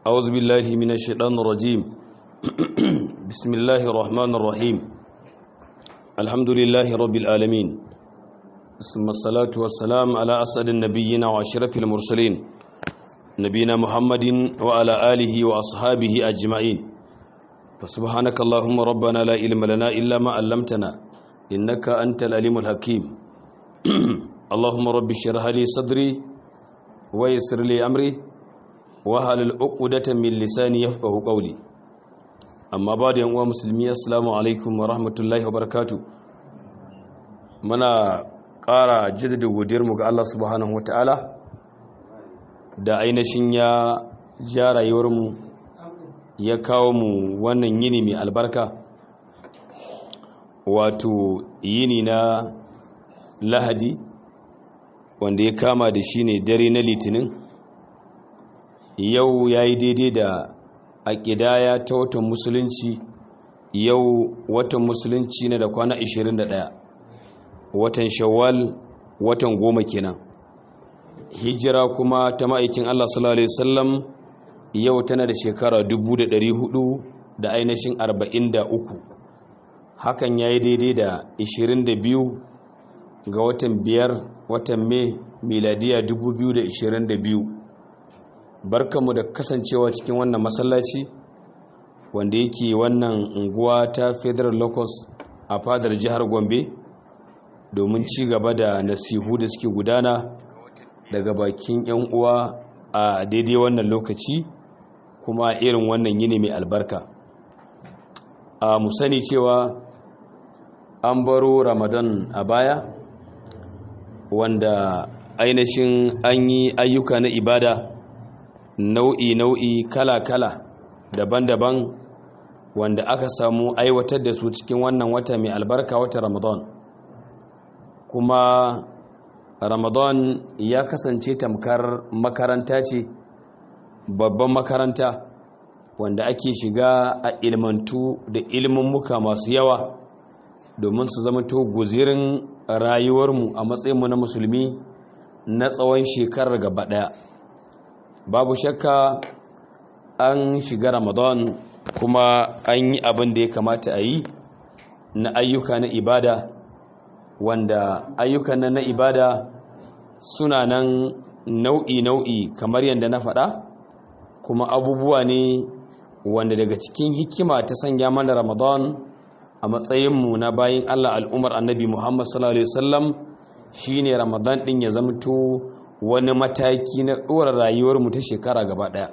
أعوذ بالله من الشيطان الرجيم بسم الله الرحمن الرحيم الحمد لله رب العالمين ثم الصلاة والسلام على أسعد النبيين وأشرف المرسلين نبينا محمد وعلى آله وأصحابه أجمعين فسبحانك اللهم ربنا لا علم لنا إلا ما علمتنا إنك أنت العليم الحكيم اللهم رب اشرح لي صدري ويسر لي أمري wahalul uqdatan min lisani yafqahu qawli amma ba da yanwa musulmi assalamu alaikum wa rahmatullahi wa barakatuh muna ƙara jaddada godiyar mu ga Allah subhanahu wataala da ainihin ya ja rayuwar mu ya kawo mu wannan yini mai albarka wato yini na lahadi wanda ya kama da shi ne dare na litinin yau ya yi daidai da a ƙidaya ta watan musulunci yau watan musulunci na da kwana 21 watan shawwal watan goma kenan hijira kuma ta ma'aikin Allah sallallahu Alaihi wasallam yau tana da shekara 400 da ainihin 43 hakan ya yi daidai da 22 ga watan biyar watan mai miladiya 2022 barkanmu da kasancewa cikin wannan masallaci wanda yake wannan unguwa ta federal locus a fadar jihar gombe domin ci gaba da nasihu da suke gudana daga bakin 'yan uwa a daidai wannan lokaci kuma irin wannan yini mai albarka a mu sani cewa an baro ramadan a baya wanda ainihin an yi ayyuka na ibada nau'i-nau'i kala-kala daban-daban wanda aka samu aiwatar da su cikin wannan wata mai albarka wata ramadan kuma ramadan ya kasance tamkar makaranta ce babban makaranta wanda ake shiga a ilmantu da ilmummuka masu yawa domin su zama to guzirin rayuwarmu a matsayinmu na musulmi na tsawon shekarar gaba ɗaya babu shakka an shiga ramadan kuma an yi abin da ya kamata a yi na ayyuka na ibada wanda ayyukan na ibada suna nan nau'i-nau'i kamar yadda na faɗa kuma abubuwa ne wanda daga cikin hikima ta sanya mana ramadan a matsayinmu na bayan allah al'umar annabi muhammad sallallahu alaihi wasallam shine ramadan ɗin ya zamto wani mataki na ɗora rayuwarmu ta shekara gaba ɗaya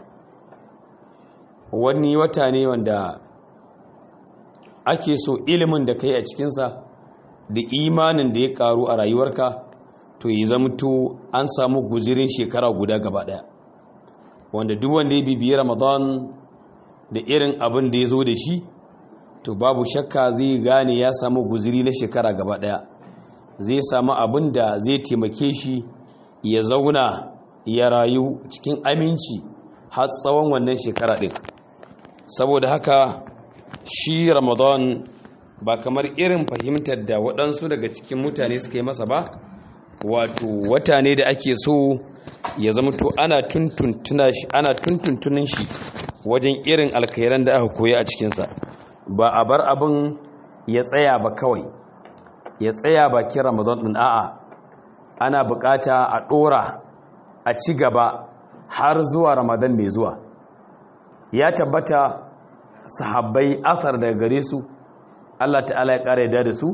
wani wata ne wanda ake so ilimin da kai a cikinsa da imanin da ya ƙaru a rayuwarka to yi zamto an samu guzirin shekara guda gaba ɗaya wanda duk wanda ya bibiyi ramadan da irin abin da ya zo da shi to babu shakka zai gane ya samu guziri na shekara gaba ɗaya zai samu abin da zai taimake shi ya zauna ya rayu cikin aminci har tsawon wannan shekara ɗin saboda haka shi ramadan ba kamar irin fahimtar da waɗansu daga cikin mutane suka yi masa ba wato wata ne da ake so ya zama to ana tuntuntunin shi wajen irin alkairan da aka koya a cikinsa ba a bar abin ya tsaya ba kawai ya tsaya bakin ramadan ɗin a'a ana bukata a ɗora a ci gaba har zuwa ramadan mai zuwa ya tabbata sahabbai asar daga gare su Allah ta'ala ya ƙara yadda da su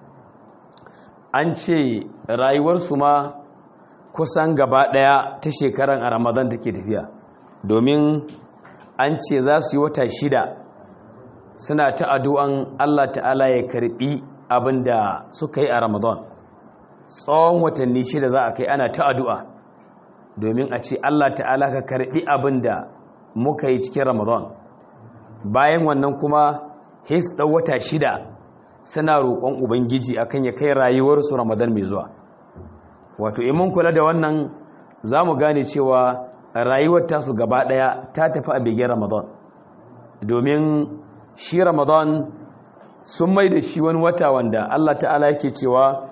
an ce rayuwarsu ma kusan gaba ɗaya ta shekaran a ramadan take tafiya domin an ce za su yi wata shida suna ta addu'an Allah ta'ala ya karɓi abin da suka yi a ramadan tsawon watanni shida za a kai ana ta addu'a domin a ce Allah ta'ala ka karɓi abin da muka yi cikin ramadan bayan wannan kuma his ɗau wata shida suna roƙon ubangiji akan ya kai rayuwarsu ramadan mai zuwa wato in kula da wannan za mu gane cewa rayuwar tasu gaba ɗaya ta tafi a begen ramadan domin shi ramadan sun mai da shi wani wata wanda Allah ta'ala yake cewa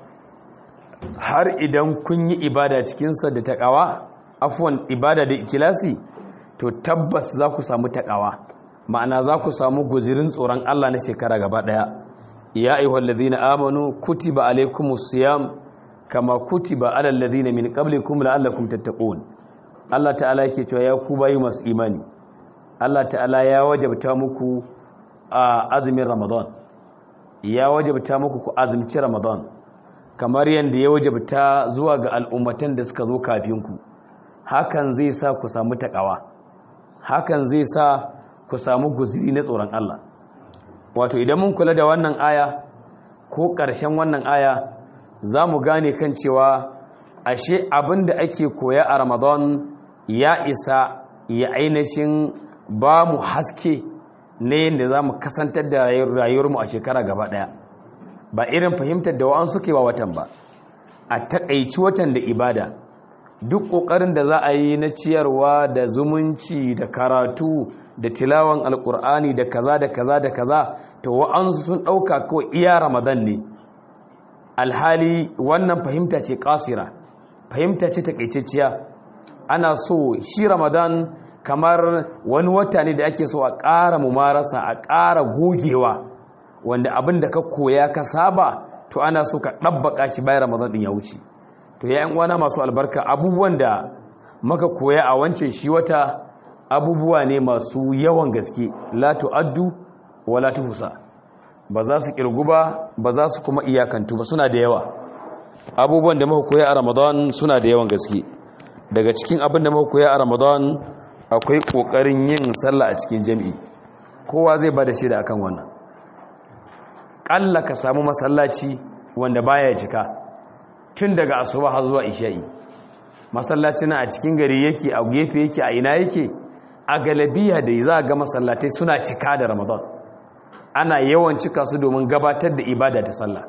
har idan kun yi ibada cikinsa da taƙawa afuwan ibada da ikilasi to tabbas za ku samu takawa ma'ana za ku samu guzirin tsoron Allah na shekara gaba daya ya ayyuhal ladina amanu kutiba alaykumus siyam kama kutiba alal ladina min qablikum la'allakum tattaqun Allah ta'ala yake cewa ya ku bayi masu imani Allah ta'ala ya wajabta muku a azumin Ramadan ya wajabta muku ku azumci Ramadan kamar yadda ya wajabta zuwa ga al'ummatan da suka zo kafin ku hakan zai sa ku samu takawa hakan zai sa ku samu guziri na tsoron Allah wato idan mun kula da wannan aya ko ƙarshen wannan aya za mu gane kan cewa ashe abin da ake koya a Ramadan ya isa ya ainihin ba mu haske na yadda za mu kasantar da rayuwarmu a shekara gaba ɗaya ba irin fahimtar da wa'an suke wa watan ba a taƙaici watan da ibada duk ƙoƙarin da za a yi na ciyarwa da zumunci da karatu da tilawan alƙur'ani da kaza da kaza da kaza to wa'ansu sun ɗauka kawai iya ramadan ne alhali wannan fahimta ce ƙasira fahimta ce taƙaiciciya ana so shi ramadan kamar wani wata ne da ake so a ƙara mumarasa a ƙara gogewa wanda abin da ka koya ka saba to ana so ka ɗabbaka shi bayan ramadan ɗin ya wuce to ya uwana masu albarka abubuwan da maka koya a wancan shi wata abubuwa ne masu yawan gaske la tu'addu wa la tuhsa ba za su kirgu ba ba za su kuma iyakantu ba suna da yawa abubuwan da muka koya a ramadan suna da yawan gaske daga cikin abin da muka koya a ramadan akwai kokarin yin sallah a cikin jami'i kowa zai bada shaida akan wannan kalla ka samu masallaci wanda baya cika tun daga asuba har zuwa isha'i masallaci na a cikin gari yake a gefe yake a ina yake a galabiya da za a ga masallatai suna cika da ramadan ana yawan cika su domin gabatar da ibada ta sallah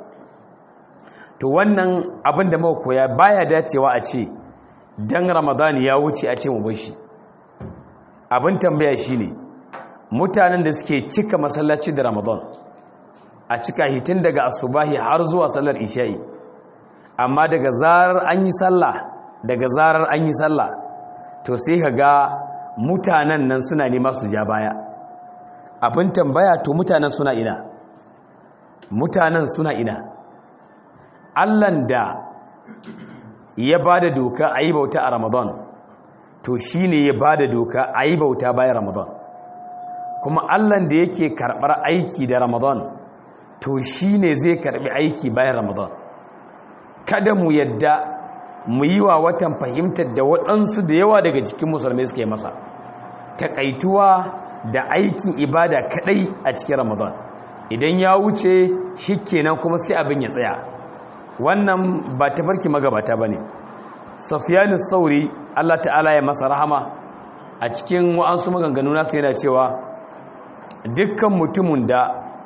to wannan abin da muka koya baya dacewa a ce dan ramadan ya wuce a ce mu bar shi abin tambaya shine mutanen da suke cika masallaci da ramadan a cika hitin daga asubahi har zuwa sallar isha'i amma daga zarar an yi sallah daga zarar an yi sallah to sai ka ga mutanen nan suna nema su ja baya abin tambaya to mutanen suna ina mutanen suna ina allan da ya ba da doka a yi bauta a ramadan to shi ne ya ba da doka a yi bauta bayan ramadan kuma allan da yake karɓar aiki da ramadan to shi ne zai karɓi aiki bayan ramadan kada mu yadda mu yi wa watan fahimtar da waɗansu da yawa daga cikin musulmai suka yi masa taƙaituwa da aikin ibada kaɗai a cikin ramadan idan ya wuce shi kenan kuma sai abin ya tsaya wannan ba ta farki magabata ba ne safiyanis sauri allah ta'ala ya masa rahama a cikin wa'ansu maganganu nasu yana cewa dukkan mutumin da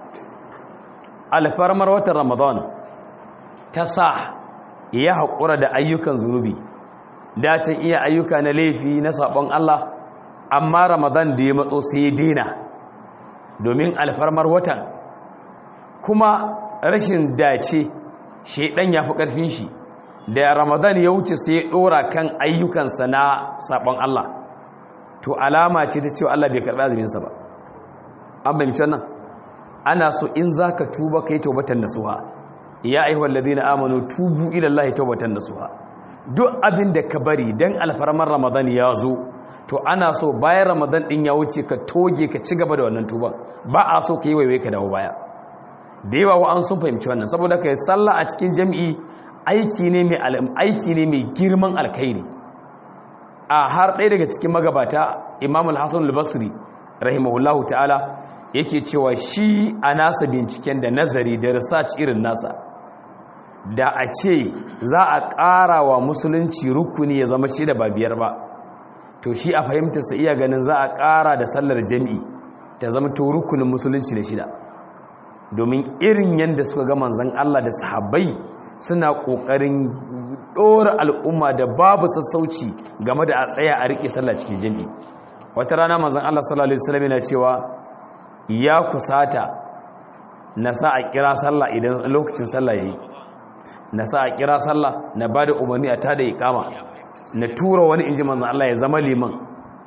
alfarmar watan ramadan ta sa ya haƙura da ayyukan zunubi dacin iya ayyuka na laifi na saɓon Allah amma ramadan da ya matso sai ya daina domin alfarmar watan kuma rashin dace shaidan ya fi ƙarfin shi da ramadan ya wuce sai ya ɗora kan ayyukansa na saɓon Allah to alama ce ta cewa Allah bai karɓi azuminsa ba an fahimci wannan ana so in za ka tuba ka yi taubatan nasuha ya aihuwar ladina amanu tubu ilallahi taubatan nasuha duk abin da ka bari don alfarmar ramadan ya zo to ana so bayan ramadan din ya wuce ka toge ka ci gaba da wannan tuban ba a so ka yi waiwai ka dawo baya da yawa wa an sun fahimci wannan saboda ka yi sallah a cikin jam'i aiki ne mai aiki ne mai girman alkhairi a har ɗaya daga cikin magabata imam al-hasan al-basri rahimahullahu ta'ala yake cewa shi a nasa binciken da nazari da research irin nasa da a ce za a ƙara wa musulunci rukuni ya zama shi da ba biyar ba to shi a fahimtarsa iya ganin za a ƙara da sallar jami'i ta zama to rukunin musulunci da shida domin irin yadda suka ga manzan Allah da sahabbai suna ƙoƙarin ɗora al'umma da babu sassauci game da a tsaya a riƙe sallah cikin jami'i wata rana manzan Allah sallallahu alaihi wasallam yana cewa ya kusata na sa a kira sallah idan lokacin sallah yayi na sa a kira sallah na bada umarni a tada iqama na tura wani inji manzon Allah ya zama liman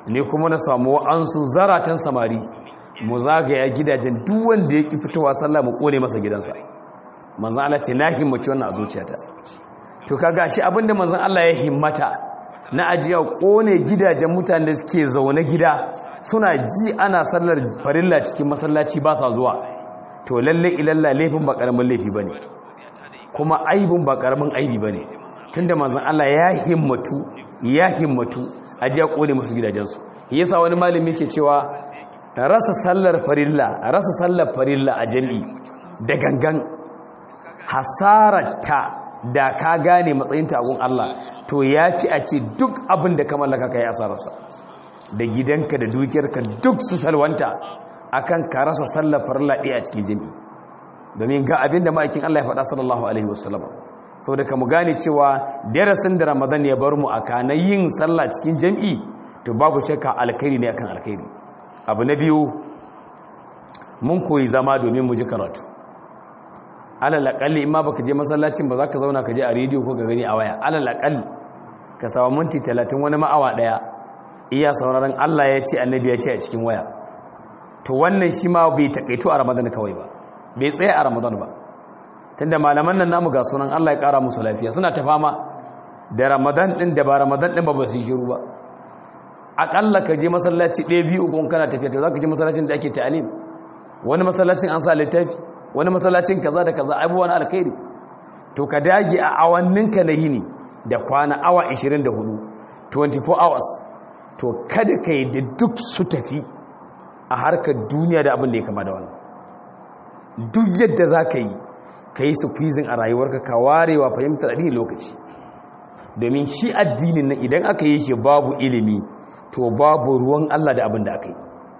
ne kuma na samu wa'ansu zaratan samari mu zagaya gidajen duk wanda ya ki fitowa sallah mu kone masa gidansa manzan Allah ce na himmaci wannan a zuciyata to kaga shi abinda manzan Allah ya himmata na ajiya kone gidajen mutane da suke zaune gida suna ji ana sallar farilla cikin masallaci ba sa zuwa to lalle ilalla laifin ba karamin laifi bane kuma aibin ba karamin aibi bane tunda manzan Allah ya himmatu ya himmatu ajiya kone musu gidajensu yasa wani malami yake cewa rasa sallar farilla rasa sallar farilla a jami'i da gangan hasararta da ka gane matsayin tagun Allah to ya fi a ce duk abin da ka mallaka ka yi asararsa da gidanka da dukiyarka duk su salwanta akan ka rasa sallar farilla ɗaya a cikin jami'i domin ga abin da ma'aikin Allah ya faɗa sallallahu alaihi wasallam sau da ka mu gane cewa darasin da ramadan ya bar mu a kana yin sallah cikin jami'i to babu shakka alkhairi ne akan alkhairi abu na biyu mun koyi zama domin mu ji karatu alal aqalli in ma baka je masallacin ba za ka zauna ka je a rediyo ko ga gani a waya alal aqalli ka samu minti 30 wani ma'awa daya iya sauraron Allah ya ce annabi ya ce a cikin waya to wannan shi ma bai takaito a ramadan kawai ba bai tsaye a ramadan ba tunda malaman nan namu ga sunan Allah ya kara musu lafiya suna ta fama da ramadan din da ba ramadan din ba ba su shiru ba akalla ka je masallaci ɗaya biyu uku kana tafiya to za ka je masallacin da ake ta'alim wani masallacin an sa littafi wani masallacin kaza da kaza abubuwan alkhairi to ka dage a awanninka na yini da kwana awa 24 24 hours to kada ka yi da duk su tafi a harkar duniya da abin da ya kama da wannan duk yadda za ka yi ka yi squeezing a rayuwarka ka warewa fahimtar addini lokaci domin shi addinin nan idan aka yi shi babu ilimi to babu ruwan Allah da abin da aka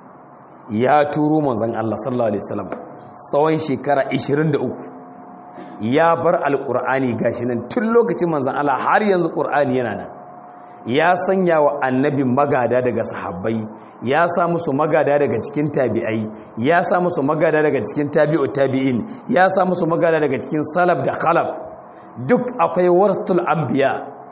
yi ya turo manzon Allah sallallahu alaihi wasallam tsawon shekara 23 ya bar alqur'ani gashi nan tun lokacin manzon Allah har yanzu qur'ani yana nan ya sanya wa annabin magada daga sahabbai ya sa musu magada daga cikin tabi'ai ya sa musu magada daga cikin tabi'ut tabi'in ya sa musu magada daga cikin salaf da khalaf duk akwai warasul anbiya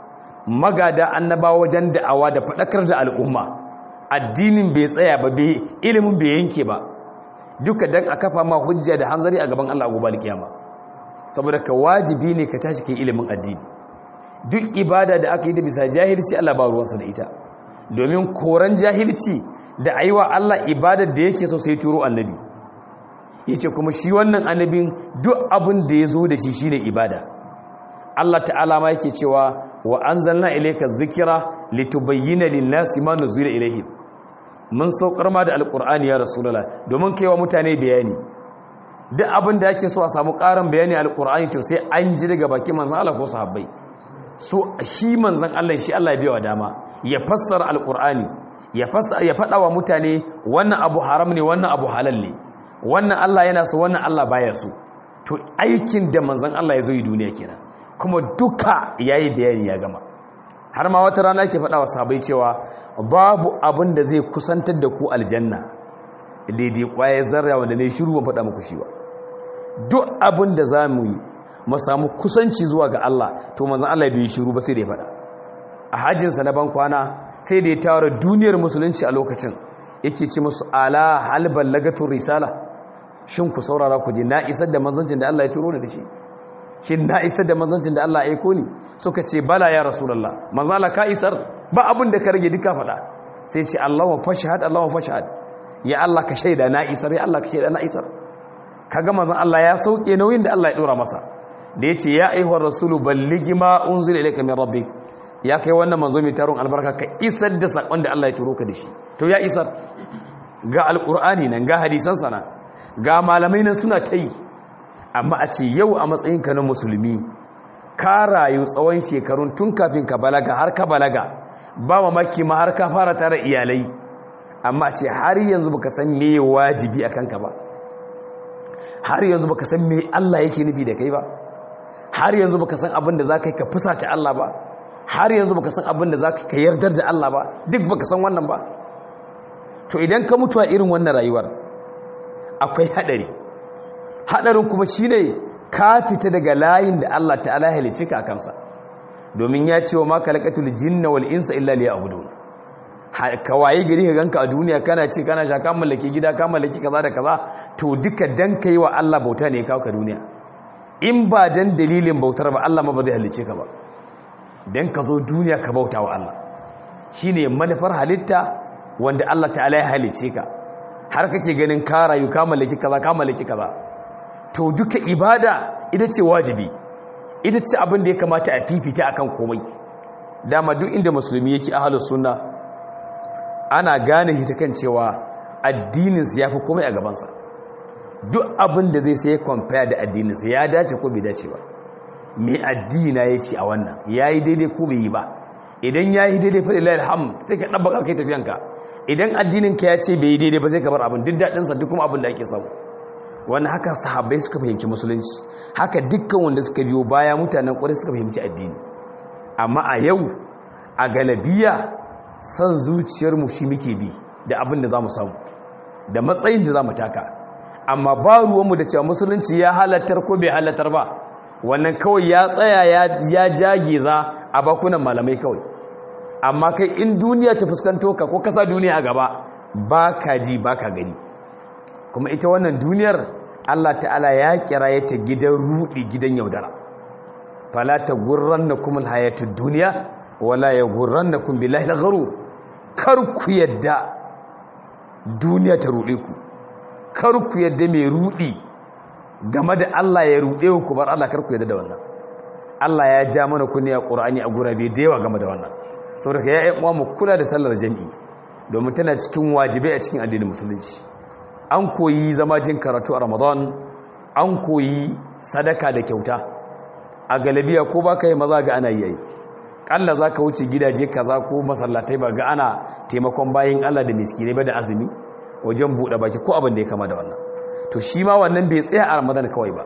magada annabawa wajen da'awa da faɗakar da al'umma addinin bai tsaya ba bai ilimin bai yanke ba duka dan a kafa ma hujja da hanzari a gaban Allah gobe alkiyama saboda ka wajibi ne ka tashi kai ilimin addini duk ibada da aka yi da bisa jahilci Allah ba ruwansa da ita domin koran jahilci da aiwa Allah ibadar da yake so sai turo annabi yace kuma shi wannan annabin duk abin da ya zo da shi shine ibada Allah ta'ala ma yake cewa wa anzalna ilayka dhikra litubayyana lin-nasi ma nuzila ilayhim mun saukar ma da alqur'ani ya rasulullah domin kaiwa mutane bayani duk abin da yake so a samu ƙarin bayani alqur'ani to sai an ji daga bakin manzon Allah ko sahabbai so shi manzon Allah shi Allah ya biya wa dama ya fassara alqur'ani ya fassara ya fada wa mutane wannan abu haram ne wannan abu halal ne wannan Allah yana so wannan Allah baya so to aikin da manzon Allah ya zo yi duniya kenan kuma duka yayi bayani ya gama har ma wata rana ke faɗa wa sahabbai cewa babu abin da zai kusantar da ku aljanna daidai kwaye zarra wanda ne shiru ban faɗa muku shi ba duk abin da za mu yi mu samu kusanci zuwa ga Allah to manzon Allah bai shiru ba sai da ya faɗa a hajjinsa na ban kwana sai da ya tara duniyar musulunci a lokacin yake ce musu ala hal ballagatu risala shin ku saurara ku ji na isar da manzancin da Allah ya turo da shi shin na isar da manzancin da Allah ya aiko ni suka ce bala ya rasulullah manzo Allah ka isar ba abin da ka rage duka faɗa sai ce Allahu fashhad Allahu fashhad ya Allah ka shaida na isar ya Allah ka shaida na isar kaga manzon Allah ya sauke nauyin da Allah ya dora masa da yace ya ayyuhar rasulu balligi ma unzila ilayka min rabbik ya kai wannan manzo mai taron albarka ka isar da sakon da Allah ya turo ka da shi to ya isar ga alqur'ani nan ga hadisan sana ga malamai nan suna ta yi amma a ce yau a matsayinka na musulmi ka rayu tsawon shekarun tun kafin ka balaga har ka balaga ba mamaki ma har ka fara tara iyalai amma a ce har yanzu baka san me wajibi a kanka ba har yanzu baka san me Allah yake nufi da kai ba har yanzu baka san abin da za ka yi ka fusata Allah ba har yanzu baka san abin da za ka yardar da Allah ba duk baka san wannan ba to idan ka mutu a irin wannan rayuwar akwai hadari hadarin kuma shine ka fita daga layin da Allah ta'ala ya halice ka kansa domin ya ce wa ma khalaqatul jinna wal insa illa liya'budun ka waye gari ka ganka a duniya kana ci kana sha ka mallaki gida ka mallaki kaza da kaza to duka dan kai wa Allah bauta ne kawo ka duniya in ba dan dalilin bautar ba Allah ma ba zai halice ka ba dan ka zo duniya ka bauta wa Allah shine manufar halitta wanda Allah ta'ala ya halice ka har kake ganin ka rayu ka mallaki kaza ka mallaki kaza to duka ibada ita ce wajibi ita ce abin da ya kamata a fifita akan komai dama duk inda musulmi yake ahlus sunna ana gane shi ta kan cewa addininsa ya fi komai a gabansa duk abin da zai sai compare da addininsa ya dace ko bai dace ba mai addina ya ce a wannan ya yi daidai ko bai yi ba idan ya yi daidai faɗi layar ham sai ka ɗabba kai tafiyanka idan addininka ya ce bai yi daidai ba sai ka bar abin duk daɗinsa duk kuma abin da ake samu wani haka sahabbai suka fahimci musulunci haka dukkan wanda suka biyo baya mutanen ƙwarai suka fahimci addini amma a yau a galabiya son zuciyarmu shi muke bi da abin da za mu samu da matsayin da za mu taka amma ba ruwanmu da cewa musulunci ya halattar ko bai halattar ba wannan kawai ya tsaya ya jage za a bakunan malamai kawai amma kai in duniya ta fuskanto ka ko kasa duniya a gaba ba ka ji ba ka gani kuma ita wannan duniyar allah ta'ala ya kira ya ta gidan rudi gidan yaudara fala ta gurran na kuma hayatun duniya wala ya gurran na kun bilahi da garu kar ku yadda duniya ta ruɗe ku kar ku yadda mai ruɗi game da Allah ya ruɗe ku bar Allah kar ku yadda da wannan Allah ya ja mana kunni a Qur'ani a gurabe da yawa game da wannan saboda ya yi uwa mu kula da sallar jami'i domin tana cikin wajibai a cikin addinin musulunci an koyi zama jin karatu a Ramadan an koyi sadaka da kyauta a galabiya ko baka yi maza ga ana yi kalla za ka wuce gidaje kaza ko masallatai ba ga ana taimakon bayan Allah da miskinai ba da azumi wajen buɗe baki ko abin da ya kama da wannan to shi ma wannan bai tsaya a ramadan kawai ba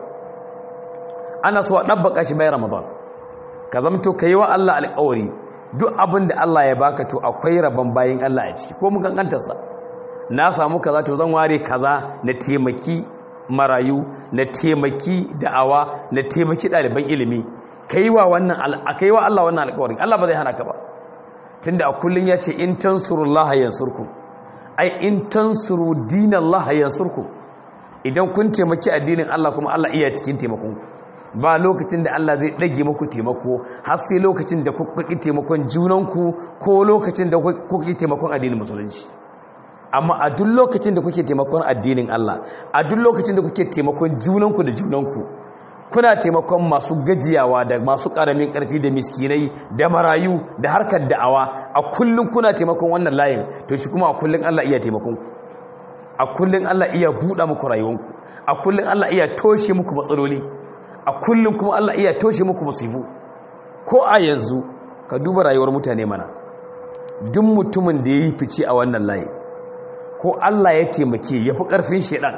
ana so a ɗabbaka shi bayan ramadan ka zamto ka yi wa Allah alƙawari duk abin da Allah ya baka to akwai rabon bayan Allah a ciki ko mun kankantarsa na samu kaza to zan ware kaza na taimaki marayu na taimaki da'awa na taimaki ɗaliban ilimi kai wa wannan kai wa Allah wannan alƙawarin Allah ba zai hana ka ba tunda a kullun yace in tansurullaha yansurkum ai in tansuru dinallaha yansurkum idan kun taimaki addinin Allah kuma Allah iya cikin taimakon ba lokacin da Allah zai dage muku taimako har sai lokacin da kuka ki taimakon junanku ko lokacin da kuka ki taimakon addinin musulunci amma a duk lokacin da kuke taimakon addinin Allah a duk lokacin da kuke taimakon junanku da junanku kuna taimakon masu gajiyawa da masu ƙaramin ƙarfi da miskinai da marayu da harkar da'awa a kullum kuna taimakon wannan layin to shi kuma a kullum Allah iya taimakon ku a kullum Allah iya buɗa muku rayuwanku a kullum Allah iya toshe muku matsaloli a kullum kuma Allah iya toshe muku musibu ko a yanzu ka duba rayuwar mutane mana duk mutumin da ya yi fice a wannan layin ko Allah ya taimake ya fi ƙarfin shaidan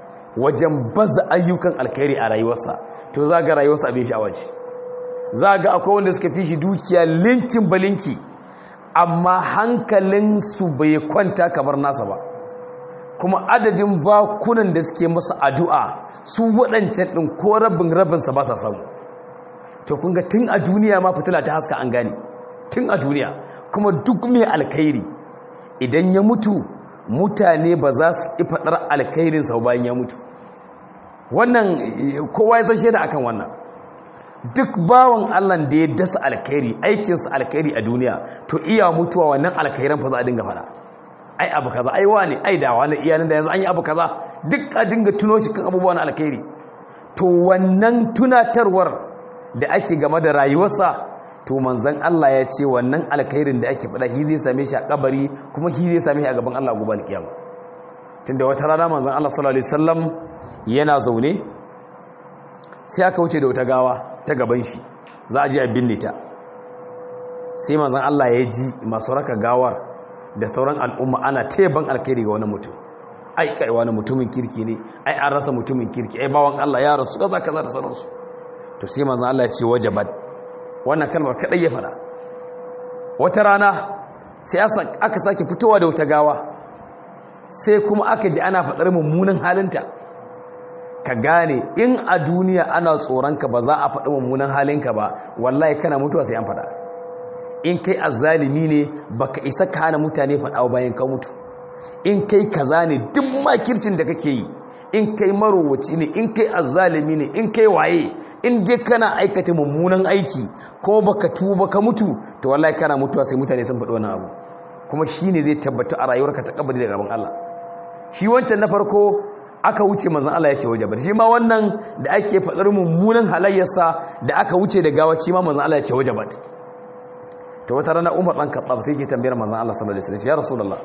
wajen baza ayyukan alkhairi a rayuwarsa to za ga rayuwarsa abin sha'awa ce za ga akwai wanda suka fi shi dukiya linkin balinki amma hankalinsu bai kwanta kamar nasa ba kuma adadin bakunan da suke masa addu'a su waɗancan ɗin ko rabin rabinsa ba sa samu to kunga tun a duniya ma fitila ta haska an gane tun a duniya kuma duk mai alkhairi idan ya mutu mutane ba za su ƙi faɗar alkhairinsa bayan ya mutu wannan kowa ya san shaida akan wannan duk bawan Allah da ya dasa alkhairi aikinsa alkhairi a duniya to iya mutuwa wannan alkhairan fa za a dinga faɗa ai abu kaza ai wani ai da wani iyanin da yanzu an yi abu kaza duk a dinga tuno shi kan abubuwan alkhairi to wannan tunatarwar da ake game da rayuwarsa to manzan Allah ya ce wannan alkhairin da ake faɗa shi zai same shi a kabari kuma shi zai same shi a gaban Allah gobe alkiyama tunda wata rana manzan Allah sallallahu alaihi wasallam yana zaune sai aka wuce da wata gawa ta gaban shi za a je a binne ta sai manzan Allah ya ji masu raka gawar da sauran al'umma ana teban alkhairi ga wani mutum ai kai wani mutumin kirki ne ai an rasa mutumin kirki ai bawan Allah ya rasu kaza kaza da sauransu to sai manzan Allah ya ce wajabat wannan kalmar kadai ya fada wata rana sai aka sake fitowa da wata gawa sai kuma aka ji ana fadar mummunan halinta ka gane in a duniya ana tsoronka ba za a faɗi mummunan halinka ba wallahi kana mutuwa sai an fada in kai azzalimi ne baka isa ka hana mutane faɗa bayan ka mutu in kai kaza ne duk makircin da kake yi in kai marowaci ne in kai azzalimi ne in kai waye in dai kana aikata mummunan aiki ko baka tuba ka mutu to wallahi kana mutuwa sai mutane sun faɗi wannan abu kuma shine zai tabbata a rayuwarka ta kabari da gaban Allah shi wancan na farko aka wuce manzon Allah ya ce wajabat shi ma wannan da ake faɗar mummunan halayyarsa da aka wuce da gawa shi ma manzon Allah ya ce wajabat to wata rana Umar dan Khattab sai ke tambayar manzon Allah sallallahu alaihi wasallam ya rasulullah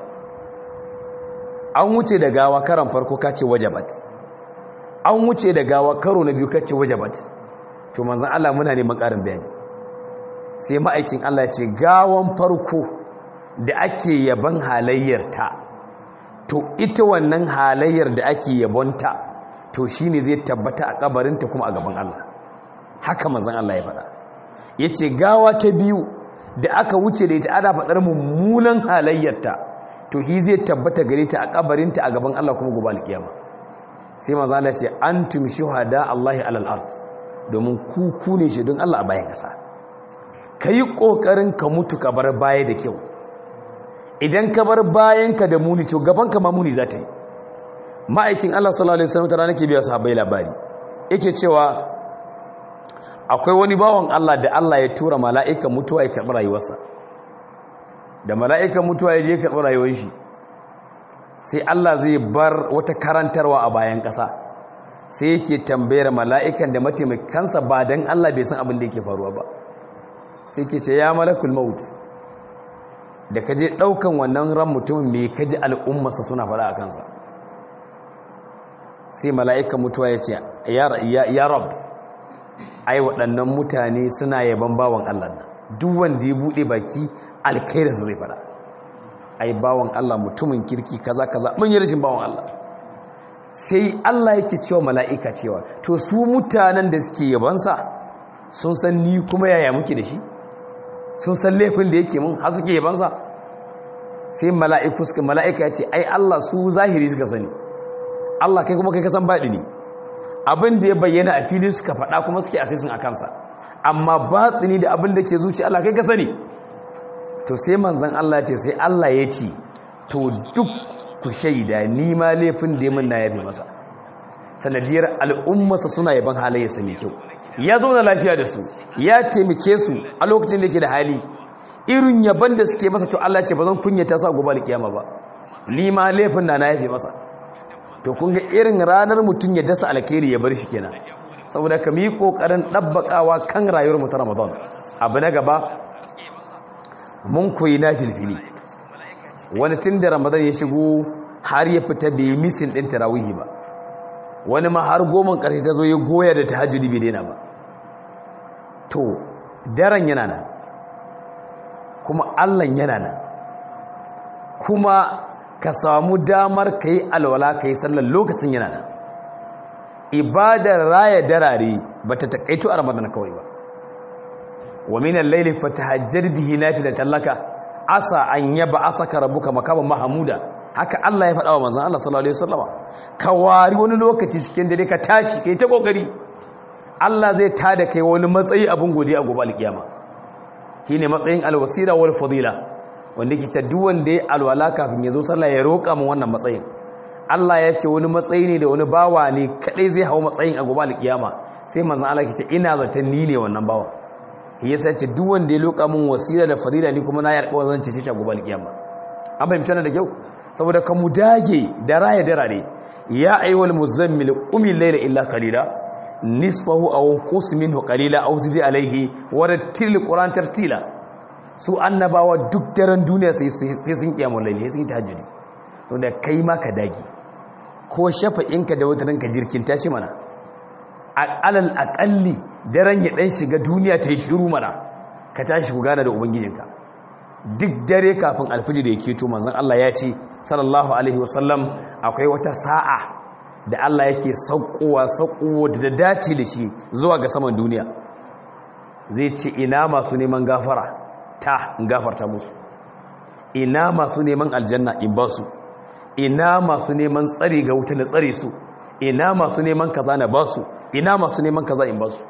an wuce da gawa karan farko ka ce wajabat an wuce da gawa karo na biyu ka ce wajabat to manzon Allah muna neman ƙarin bayani sai ma'aikin Allah ya ce gawan farko da ake yaban halayyarta to ita wannan halayyar da ake yabonta to shine zai tabbata a kabarinta kuma a gaban Allah haka manzon Allah ya faɗa yace gawa ta biyu da aka wuce da ita ana faɗar mummunan halayyarta to hi zai tabbata gare ta a kabarinta a gaban Allah kuma gobe alkiyama sai manzon Allah ya ce antum shuhada Allahi alal ard domin ku ku ne shi don Allah a bayan kasa kai kokarin ka mutu ka bar baya da kyau idan ka bar bayanka da muni to gabanka ma muni za ta yi ma'aikin Allah sallallahu alaihi wasallam tana ke biya sahabbai labari yake cewa akwai wani bawan Allah da Allah ya tura mala'ikan mutuwa ya karɓi rayuwarsa da mala'ikan mutuwa ya je karɓi rayuwar shi sai Allah zai bar wata karantarwa a bayan ƙasa sai yake tambayar mala'ikan da mataimakansa ba dan Allah bai san abin da yake faruwa ba sai ke ce ya malakul maut da ka je ɗaukan wannan ran mutumin mai kaji al'ummarsa suna faɗa a kansa sai mala'ikan mutuwa ya ce ya rab ai waɗannan mutane suna yaban bawan Allah na duk wanda ya buɗe baki alkaidarsa zai faɗa ai bawan Allah mutumin kirki kaza kaza mun yi rashin bawan Allah sai Allah yake cewa mala'ika cewa to su mutanen da suke yabansa sun san ni kuma yaya muke da shi sun san laifin da yake mun har suke yabansa sai mala'iku suka mala'ika ya ce ai Allah su zahiri suka sani Allah kai kuma kai ka san baɗi ne abin da ya bayyana a fili suka faɗa kuma suke asisin a kansa amma batsini da abin da ke zuci Allah kai ka sani to sai manzan Allah ce sai Allah ya ce to duk ku shaida ni ma laifin da ya mun na yabe masa sanadiyar al'ummarsa suna yaban halayyarsa mai kyau ya zauna lafiya da su ya taimake su a lokacin da yake da hali irin yaban da suke masa to Allah ce ba zan kunyata su a gobe alkiyama ba ni ma laifin na na yafe masa to kun ga irin ranar mutum ya dasa alkhairi ya bar shi kenan saboda ka mi kokarin dabbakawa kan rayuwar mu ta Ramadan abu na gaba mun koyi na filfili wani tun da Ramadan ya shigo har ya fita bai misin din tarawihi ba wani ma har goma karshe ta zo ya goya da tahajjudi bai daina ba to daren yana nan kuma allan yana nan kuma ka samu damar ka yi alwala ka yi sallar lokacin yana nan ibadar raya darare ba ta taƙaito a ramadan kawai ba wa minan laili fatahajjar bihi nafila tallaka asa an yaba asaka rabbuka makaman mahamuda haka Allah ya faɗa wa manzon Allah sallallahu alaihi wasallama ka wari wani lokaci cikin dare ka tashi kai ta kokari Allah zai tada kai wani matsayi abin godiya a gobe alkiyama shine matsayin alwasira wal fadila wanda yake ce duk wanda ya alwala kafin ya zo sallah ya roƙa mu wannan matsayin Allah ya ce wani matsayi ne da wani bawa ne kadai zai hawo matsayin a gobe alkiyama sai manzon Allah ya ce ina zaton ni ne wannan bawa yasa ce duk wanda ya roƙa mun wasila da fadila ni kuma na yi alƙawarin zan cece shi a gobe alkiyama an fahimta da kyau saboda ka mu dage da raya darare ya ayyuhal muzammil qumil layla illa qalila nisfahu aw qus minhu qalila aw zid alayhi wa rattil qur'an tartila su annabawa duk daren duniya sai sai sun kiyamul layli sai tahajjudi to da kai ma ka dage ko shafa'inka da wataran ka jirkin tashi mana alal aqalli daren ya dan shiga duniya ta yi shiru mana ka tashi ku gana da ubangijinka duk dare kafin alfijir da yake to manzon Allah ya ce sallallahu alaihi wasallam akwai wata sa'a da Allah yake saukowa saukowa da dace da shi zuwa ga saman duniya zai ce ina masu neman gafara ta gafarta musu ina masu neman aljanna in ba su ina masu neman tsari ga wuta na tsare su ina masu neman kaza na ba su ina masu neman kaza in ba su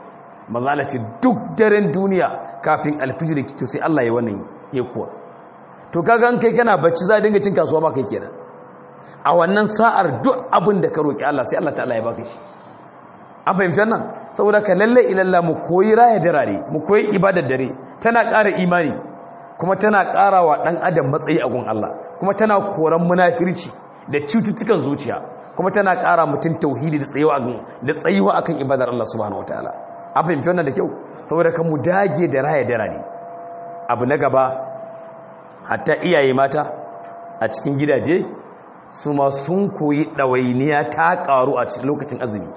mazala ce duk daren duniya kafin alfijir to sai Allah ya wannan ya kuwa to kaga an kai kana bacci za dinga cin kasuwa ba kai kenan a wannan sa'ar duk abin da ka roki Allah sai Allah ta'ala ya baka shi an fahimci wannan saboda ka lalle ilalla mu koyi raya darare mu koyi ibadar dare tana ƙara imani kuma tana ƙara wa ɗan adam matsayi a gun Allah kuma tana koran munafirci da cututtukan zuciya kuma tana ƙara mutum tauhidi da tsayuwa da tsayuwa akan ibadar Allah subhanahu wataala an fahimci wannan da kyau saboda kan mu dage da raya darare abu na gaba hatta iyaye mata a cikin gidaje su ma sun koyi ɗawainiya ta ƙaru a cikin lokacin azumi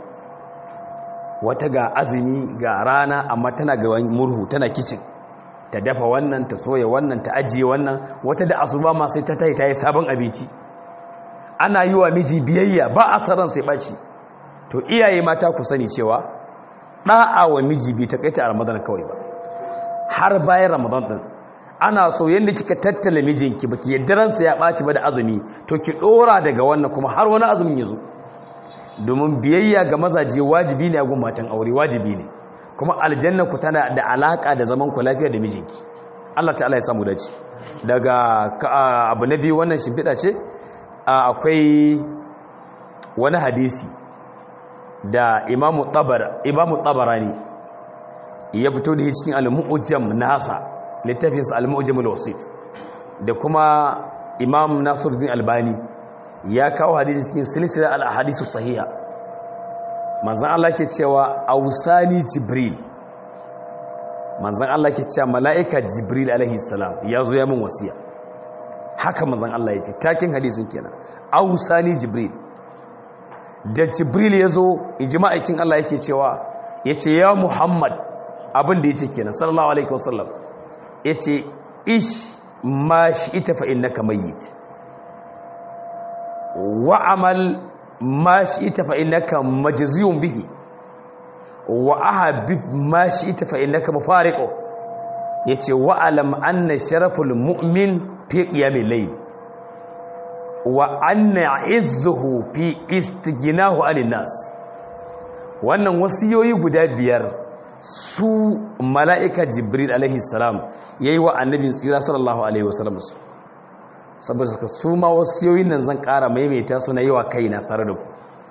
wata ga azumi ga rana amma tana ga murhu tana kicin ta dafa wannan ta soya wannan ta ajiye wannan wata da asuba ma sai ta tayi ta yi sabon abinci ana yi wa miji biyayya ba a saran sai ɓaci to iyaye mata ku sani cewa ɗa'a wa miji bai taƙaita a ramadan kawai ba har bayan ramadan ɗin ana so yadda kika tattala mijinki baki yadda ransa ya ɓaci ba da azumi to ki ɗora daga wannan kuma har wani azumin ya zo domin biyayya ga mazaje wajibi ne a gun matan aure wajibi ne kuma aljanna ku tana da alaka da zaman ku lafiya da mijinki Allah ta'ala ya samu dace daga abu na biyu wannan shimfiɗa ce akwai wani hadisi da imamu tabara imamu tabarani ya fito da cikin al-mu'jam nasa littafin sa al-mu'jam al-wasit da kuma imam nasiruddin albani ya kawo hadisi cikin silsila al-ahadisu sahiha manzon Allah ke cewa ausani jibril manzon Allah ke cewa mala'ika jibril alaihi salam ya zo ya min wasiya haka manzon Allah ya ce takin hadisin kenan ausani jibril da jibril ya zo ijma'aikin Allah yake cewa yace ya muhammad abin da yace kenan sallallahu alaihi wasallam yace ish ma shi ita fa innaka mayyit wa'amal ma shi ita fa innaka majziyun bihi wa ahabib ma shi ita fa innaka mufariqu yace wa'alam anna sharaful mu'min fi qiyamil layl wa anna izzuhu fi istighnahu 'anil nas wannan wasiyoyi guda biyar su mala'ika jibril alaihi salam yayi wa annabin tsira sallallahu alaihi wasallam su saboda ka su ma wasiyoyin nan zan ƙara maimaita su na yawa kai na tare da ku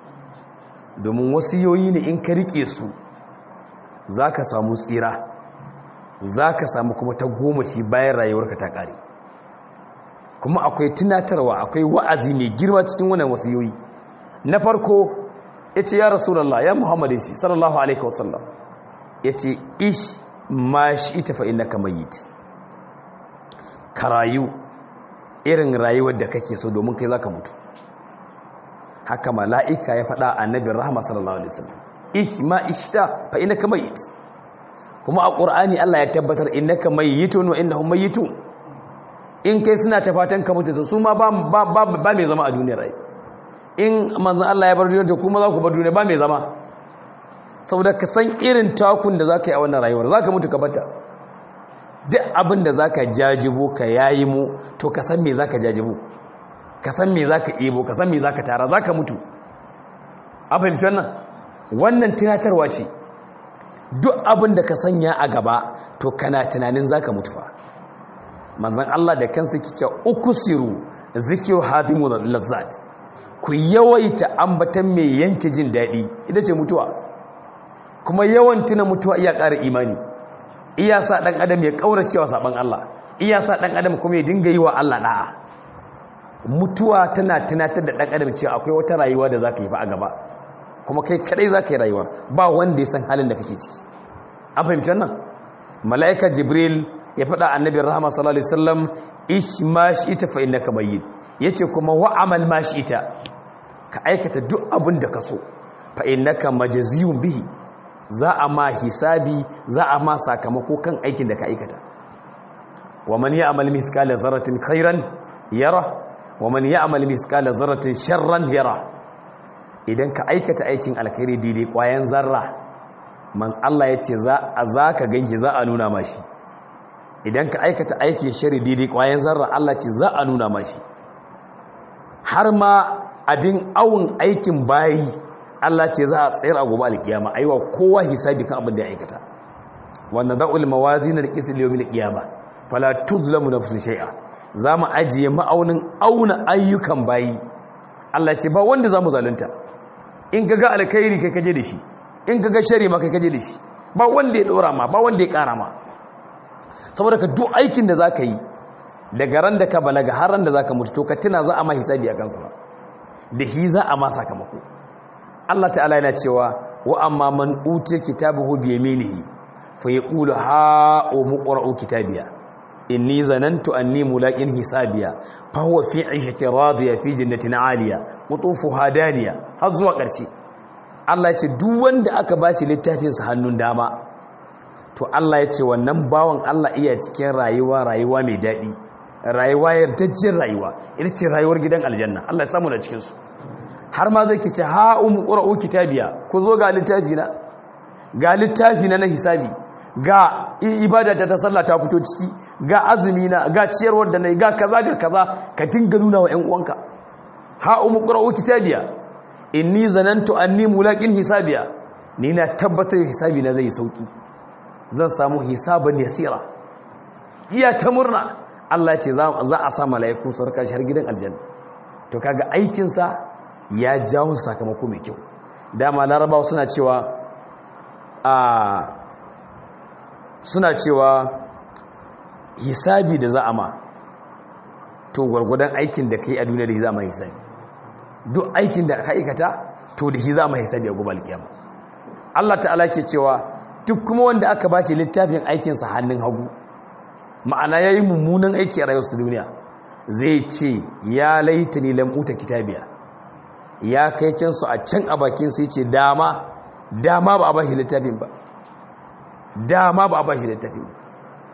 domin wasiyoyi ne in ka rike su za ka samu tsira za ka samu kuma ta goma shi bayan rayuwarka ta ƙare kuma akwai tunatarwa akwai wa'azi mai girma cikin wannan wasiyoyi na farko ya ce ya rasulallah ya muhammadu shi sallallahu alaihi wasallam ya ce ish ma shi ita fa'in na kamayit ka rayu irin rayuwar da kake so domin kai zaka mutu haka mala'ika ya faɗa annabin rahama sallallahu alaihi wasallam ich ma ishta fa innaka mayyit kuma a qur'ani Allah ya tabbatar innaka mayyitun wa innahum mayyitun in kai suna ta fatan ka mutu su ma ba ba ba mai zama a duniyar rai in manzon Allah ya bar duniyar da kuma za ku bar duniya ba mai zama saboda ka san irin takun da zaka yi a wannan rayuwar zaka mutu ka bata duk abin da za ka jajibo ka yayi mu to ka san me za ka jajibo ka san me za ka ebo ka san me za ka tara za ka mutu a fahimci wannan wannan tunatarwa ce duk abin da ka sanya a gaba to kana tunanin za ka mutu fa manzan Allah da kansa kice uku siru zikiru hadimu lazzat ku yawaita ambatan mai yanke jin daɗi ita ce mutuwa kuma yawan tuna mutuwa iya ƙara imani iya sa ɗan adam ya ƙauracewa saɓon Allah iya sa ɗan adam kuma ya dinga yi wa Allah ɗa'a mutuwa tana tunatar da ɗan adam cewa akwai wata rayuwa da za ka yi fa a gaba kuma kai kaɗai za ka yi rayuwa ba wanda ya san halin da kake ciki an fahimci wannan mala'ika jibril ya faɗa annabin rahama sallallahu alaihi wasallam ish ma shi ita fa innaka mayyit yace kuma wa amal ma shi ita ka aikata duk abin da ka so fa innaka majziyun bihi za a ma hisabi za a ma sakamako kan aikin da ka aikata wa man ya'mal miskala zarratin khairan yara wa man ya'mal miskala zarratin sharran yara idan ka aikata aikin alkhairi daidai kwayan zarra man Allah ya ce za a za ka ganki za a nuna mashi idan ka aikata aikin shari daidai kwayan zarra Allah ce za a nuna mashi har ma abin awun aikin bayi Allah ce za a tsayar a gobe alkiyama aiwa kowa hisabi kan abin da ya aikata wa nad'ul mawazin al-qist li yawm al-qiyamah fala tudlamu nafsun shay'a zamu ajiye ma'aunin auna ayyukan bayi Allah ce ba wanda zamu zalunta in kaga alkhairi kai kaje da shi in kaga shari ma kai kaje da shi ba wanda ya dora ma ba wanda ya kara ma saboda ka duk aikin da zaka yi daga ran da ka balaga har ran da zaka mutu to ka tuna za a ma hisabi a kansa da hi za a ma sakamako Allah ta'ala yana cewa wa amma man utiya kitabahu bi yaminihi fa yaqulu ha umqra'u kitabiya inni zanantu anni mulaqin hisabiya fa huwa fi 'ishati radiya fi jannatin 'aliya qutufuha daniya har zuwa ƙarshe Allah ya ce duk wanda aka baci littafin sa hannun dama to Allah ya ce wannan bawan Allah iya cikin rayuwa rayuwa mai daɗi rayuwa yardajjin rayuwa ita ce rayuwar gidan aljanna Allah ya samu da cikin su har ma zai kice ha umu qra'u kitabiya ku zo ga littafi na ga littafi na na hisabi ga ibada ta sallah ta fito ciki ga azumi na ga ciyarwar da nayi ga kaza ga kaza ka dinga nuna wa ƴan uwanka ha umu qra'u kitabiya inni zanantu anni mulaqin hisabiya ni na tabbatar hisabi na zai sauki zan samu hisaban yasira iya ta murna Allah ce za a sa mala'iku su raka shi har gidan aljanna to kaga aikinsa ya jawo sakamako mai kyau dama larabawa suna cewa a suna cewa hisabi da za a ma to gwargwadon aikin da kai a duniya da za ma hisabi duk aikin da ka aikata to da shi za ma hisabi a gobe alkiyama Allah ta'ala ke cewa duk kuma wanda aka ba shi littafin aikinsa hannun hagu ma'ana ya yi mummunan aiki a rayuwarsa duniya zai ce ya laita ni lam'uta kitabiya ya kai can su a can a bakin sai ce dama dama ba a ba shi littafin ba dama ba a ba shi littafin ba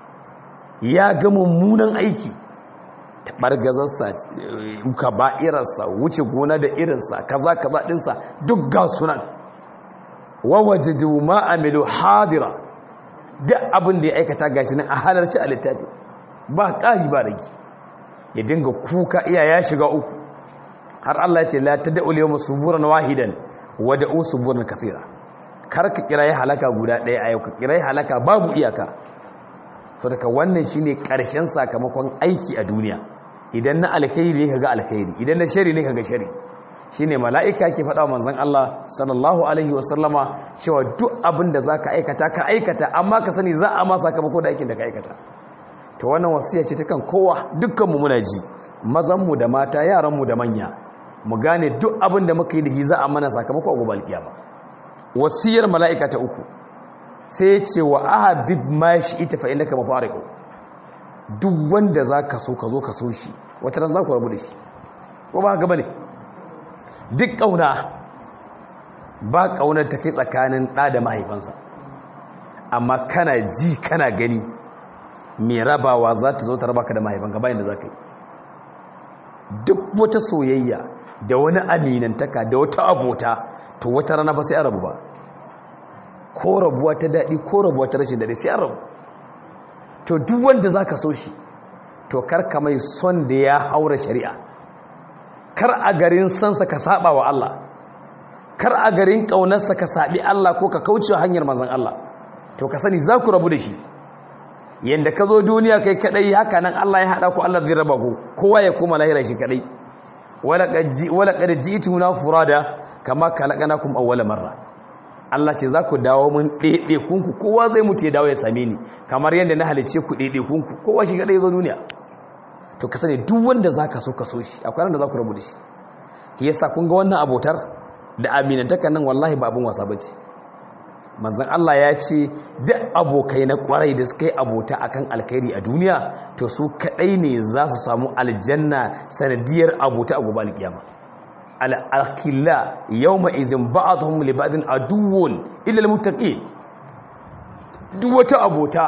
ya ga mummunan aiki taɓargazarsa ka ba'irarsa wuce gona da irinsa kaza kaza ɗinsa duk ga sunan wawaje ma amilu hadira duk abin da ya aikata gashi nan a halarci a littafi ba ƙari ba ragi ya dinga kuka iya ya shiga uku har Allah ya ce la tad'u yawma suburan wahidan wa da'u suburan kathira kar ka kira ya halaka guda ɗaya a yau ka kira ya halaka babu iyaka so daga wannan shine ƙarshen sakamakon aiki a duniya idan na alkhairi ne kaga alkhairi idan na shari ne kaga shari shine mala'ika ke faɗa wa manzon Allah sallallahu alaihi wasallama cewa duk abin da zaka aikata ka aikata amma ka sani za a ma sakamako da aikin da ka aikata to wannan wasiya ce ta kan kowa dukkan mu muna ji mazan mu da mata yaran mu da manya mu gane duk abin da muka yi da shi za a mana sakamako a gobe alkiyama wasiyar mala'ika ta uku sai ce wa ahabib ma shi ita fa innaka mafariqu duk wanda zaka so ka zo ka so shi wata ran za ku rabu da shi ko ba haka bane duk ƙauna ba ƙaunar ta kai tsakanin ɗa da mahaifansa amma kana ji kana gani mai rabawa za ta zo ta raba ka da mahaifanka bayan da za ka yi duk wata soyayya da wani aminantaka da wata abota to wata rana ba sai an rabu ba ko rabuwa ta daɗi ko rabuwa ta rashin daɗi sai an rabu to duk wanda za ka so shi to karka mai son da ya haura shari'a kar a garin sansa ka saba wa Allah kar a garin kaunarsa ka sabi Allah ko ka kauce hanyar manzon Allah to ka sani za ku rabu da shi yanda ka zo duniya kai kadai haka nan Allah ya hada ku Allah zai raba ku kowa ya koma lahira shi kadai wala qad ji'tuna furada kama khalaqnakum awwala marra Allah ce za ku dawo mun dede kunku kowa zai mutu ya dawo ya same ni kamar yanda na halice ku dede kunku kowa shi kadai zo duniya to ka sani duk wanda za ka so ka so shi akwai da za ku rabu da shi yasa kun ga wannan abotar da aminantakan nan wallahi ba abin wasa bace manzon Allah ya ce duk abokai na kwarai da suka yi abota akan alkhairi a duniya to su kadai ne za su samu aljanna sanadiyar abota a gobe alkiyama al-akhilla yawma izin ba'dhum li ba'din aduwwun illa al-muttaqin duk wata abota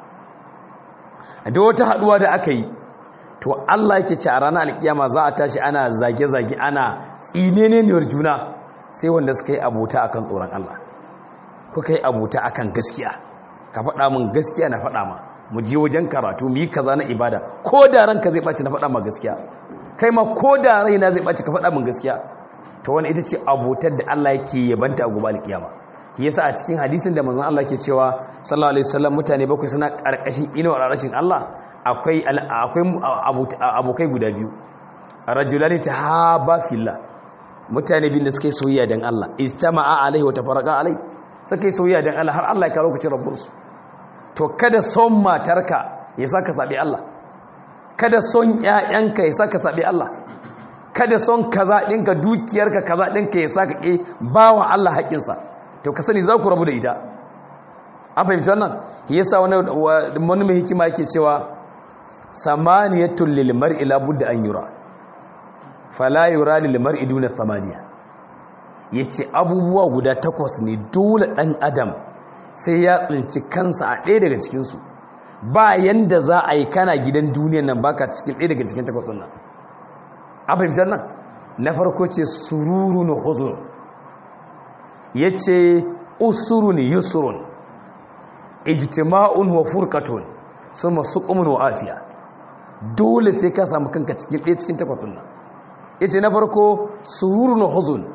da wata haduwa da aka yi to Allah yake ce a ranar alkiyama za a tashi ana zage-zage ana tsineneniyar juna sai wanda suka yi abota akan tsoron Allah kuka yi abota akan gaskiya ka faɗa min gaskiya na faɗa ma mu je wajen karatu mu yi kaza na ibada ko da ranka zai ɓaci na faɗa ma gaskiya kai ma ko da raina zai ɓaci ka faɗa min gaskiya to wani ita ce abotar da Allah yake yabanta a gobe alkiyama yasa a cikin hadisin da manzon Allah ke cewa sallallahu alaihi wasallam mutane bakwai suna karkashin inuwar rashin Allah akwai akwai abokai guda biyu rajulani tahaba fillah mutane bin da suka yi soyayya dan Allah istama'a alaihi wa tafarraqa alaihi suka yi soyayya dan Allah har Allah ya karo ku ci rabbunsu to kada son matarka ya saka sabi Allah kada son ƴaƴanka ya saka sabi Allah kada son kaza ɗinka dukiyarka kaza ɗinka ya saka ƙe bawa Allah haƙƙinsa to ka sani za ku rabu da ita an fahimci wannan yasa wani wani mai hikima yake cewa samaniyatul lil mar'i la budda an yura fala yura lil mar'i duna samaniya yace abubuwa guda takwas ne dole dan adam sai ya tsinci kansa a ɗaya daga cikin su ba yanda za a yi kana gidan duniyan nan baka cikin ɗaya daga cikin takwas nan an fahimci nan na farko ce sururun huzur yace usurun yusrun ijtima'un wa furqatun suma suqumun wa afiya dole sai ka samu kanka cikin ɗaya cikin takwasun nan yace na farko sururun huzun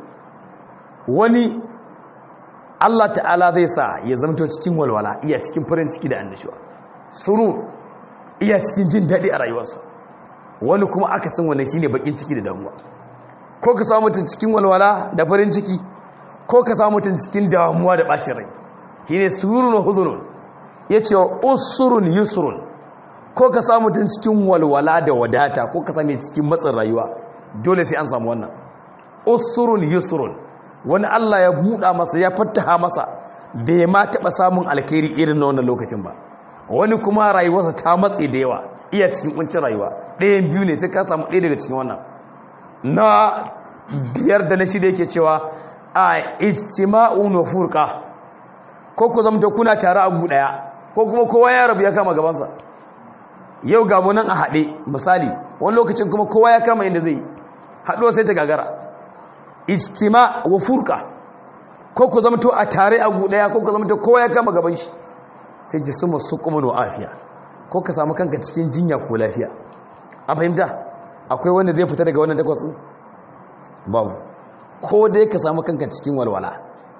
wani Allah ta'ala zai sa ya zamto cikin walwala iya cikin farin ciki da annashuwa surur iya cikin jin daɗi a rayuwarsa wani kuma aka san wannan shine bakin ciki da damuwa ko ka samu mutum cikin walwala da farin ciki ko ka samu mutum cikin damuwa da bacin rai shine sururun huzunun yace usurun yusrun ko ka samu mutum cikin walwala da wadata ko ka same cikin matsin rayuwa dole sai an samu wannan usurun yusrun wani Allah ya buɗa masa ya fattaha masa bai ma taɓa samun alkhairi irin na wannan lokacin ba wani kuma rayuwarsa ta matse da yawa iya cikin kuncin rayuwa ɗayan biyu ne sai ka samu ɗaya daga cikin wannan na biyar da na shida yake cewa a ijtima'un wa furqa ko ku zama kuna tare a ɗaya ko kuma kowa ya rabu ya kama gabansa yau ga mu nan a haɗe misali wani lokacin kuma kowa ya kama inda zai haɗuwa sai ta gagara ijtima wa furqa ko ku zama to a tare a ɗaya ko ku zama to kowa ya kama gaban shi sai ji suma suqumun wa afiya ko ka samu kanka cikin jinya ko lafiya an fahimta akwai wanda zai fita daga wannan takwas babu ko dai ka samu kanka cikin walwala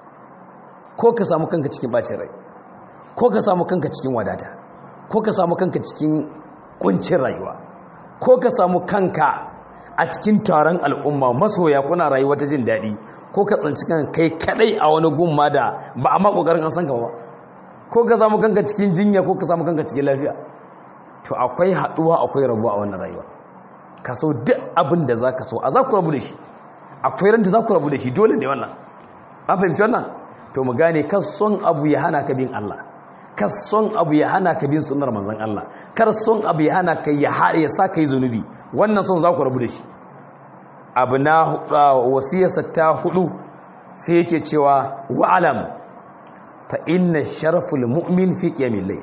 ko ka samu kanka cikin bacin rai ko ka samu kanka cikin wadata ko ka samu kanka cikin kuncin rayuwa ko ka samu kanka a cikin taron al'umma masoya kuna rayuwa ta jin daɗi ko ka tsanci kan kai kadai a wani gumma da ba a ma kokarin an san ka ba ko ka samu kanka cikin jinya ko ka samu kanka cikin lafiya to akwai haɗuwa akwai rabuwa a wannan rayuwa ka so duk abin da za ka so a za ku rabu da shi akwai ranta za ku rabu da shi dole ne wannan an fahimci wannan to mu gane kan son abu ya hana ka bin Allah kar son abu ya hana ka bin sunnar manzon Allah kar son abu ya hana ka ya haɗe ya sa ka yi zunubi wannan son za ku rabu da shi abu na wasiyarsa ta hudu sai yake cewa wa'alam fa inna sharaful mu'min fi qiyamil layl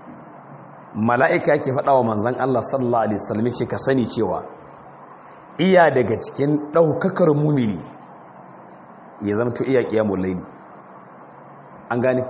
mala'ika yake faɗa wa manzon Allah sallallahu alaihi wasallam ce ka sani cewa iya daga cikin ɗaukakar mumini ya zamto iya qiyamul layl an gane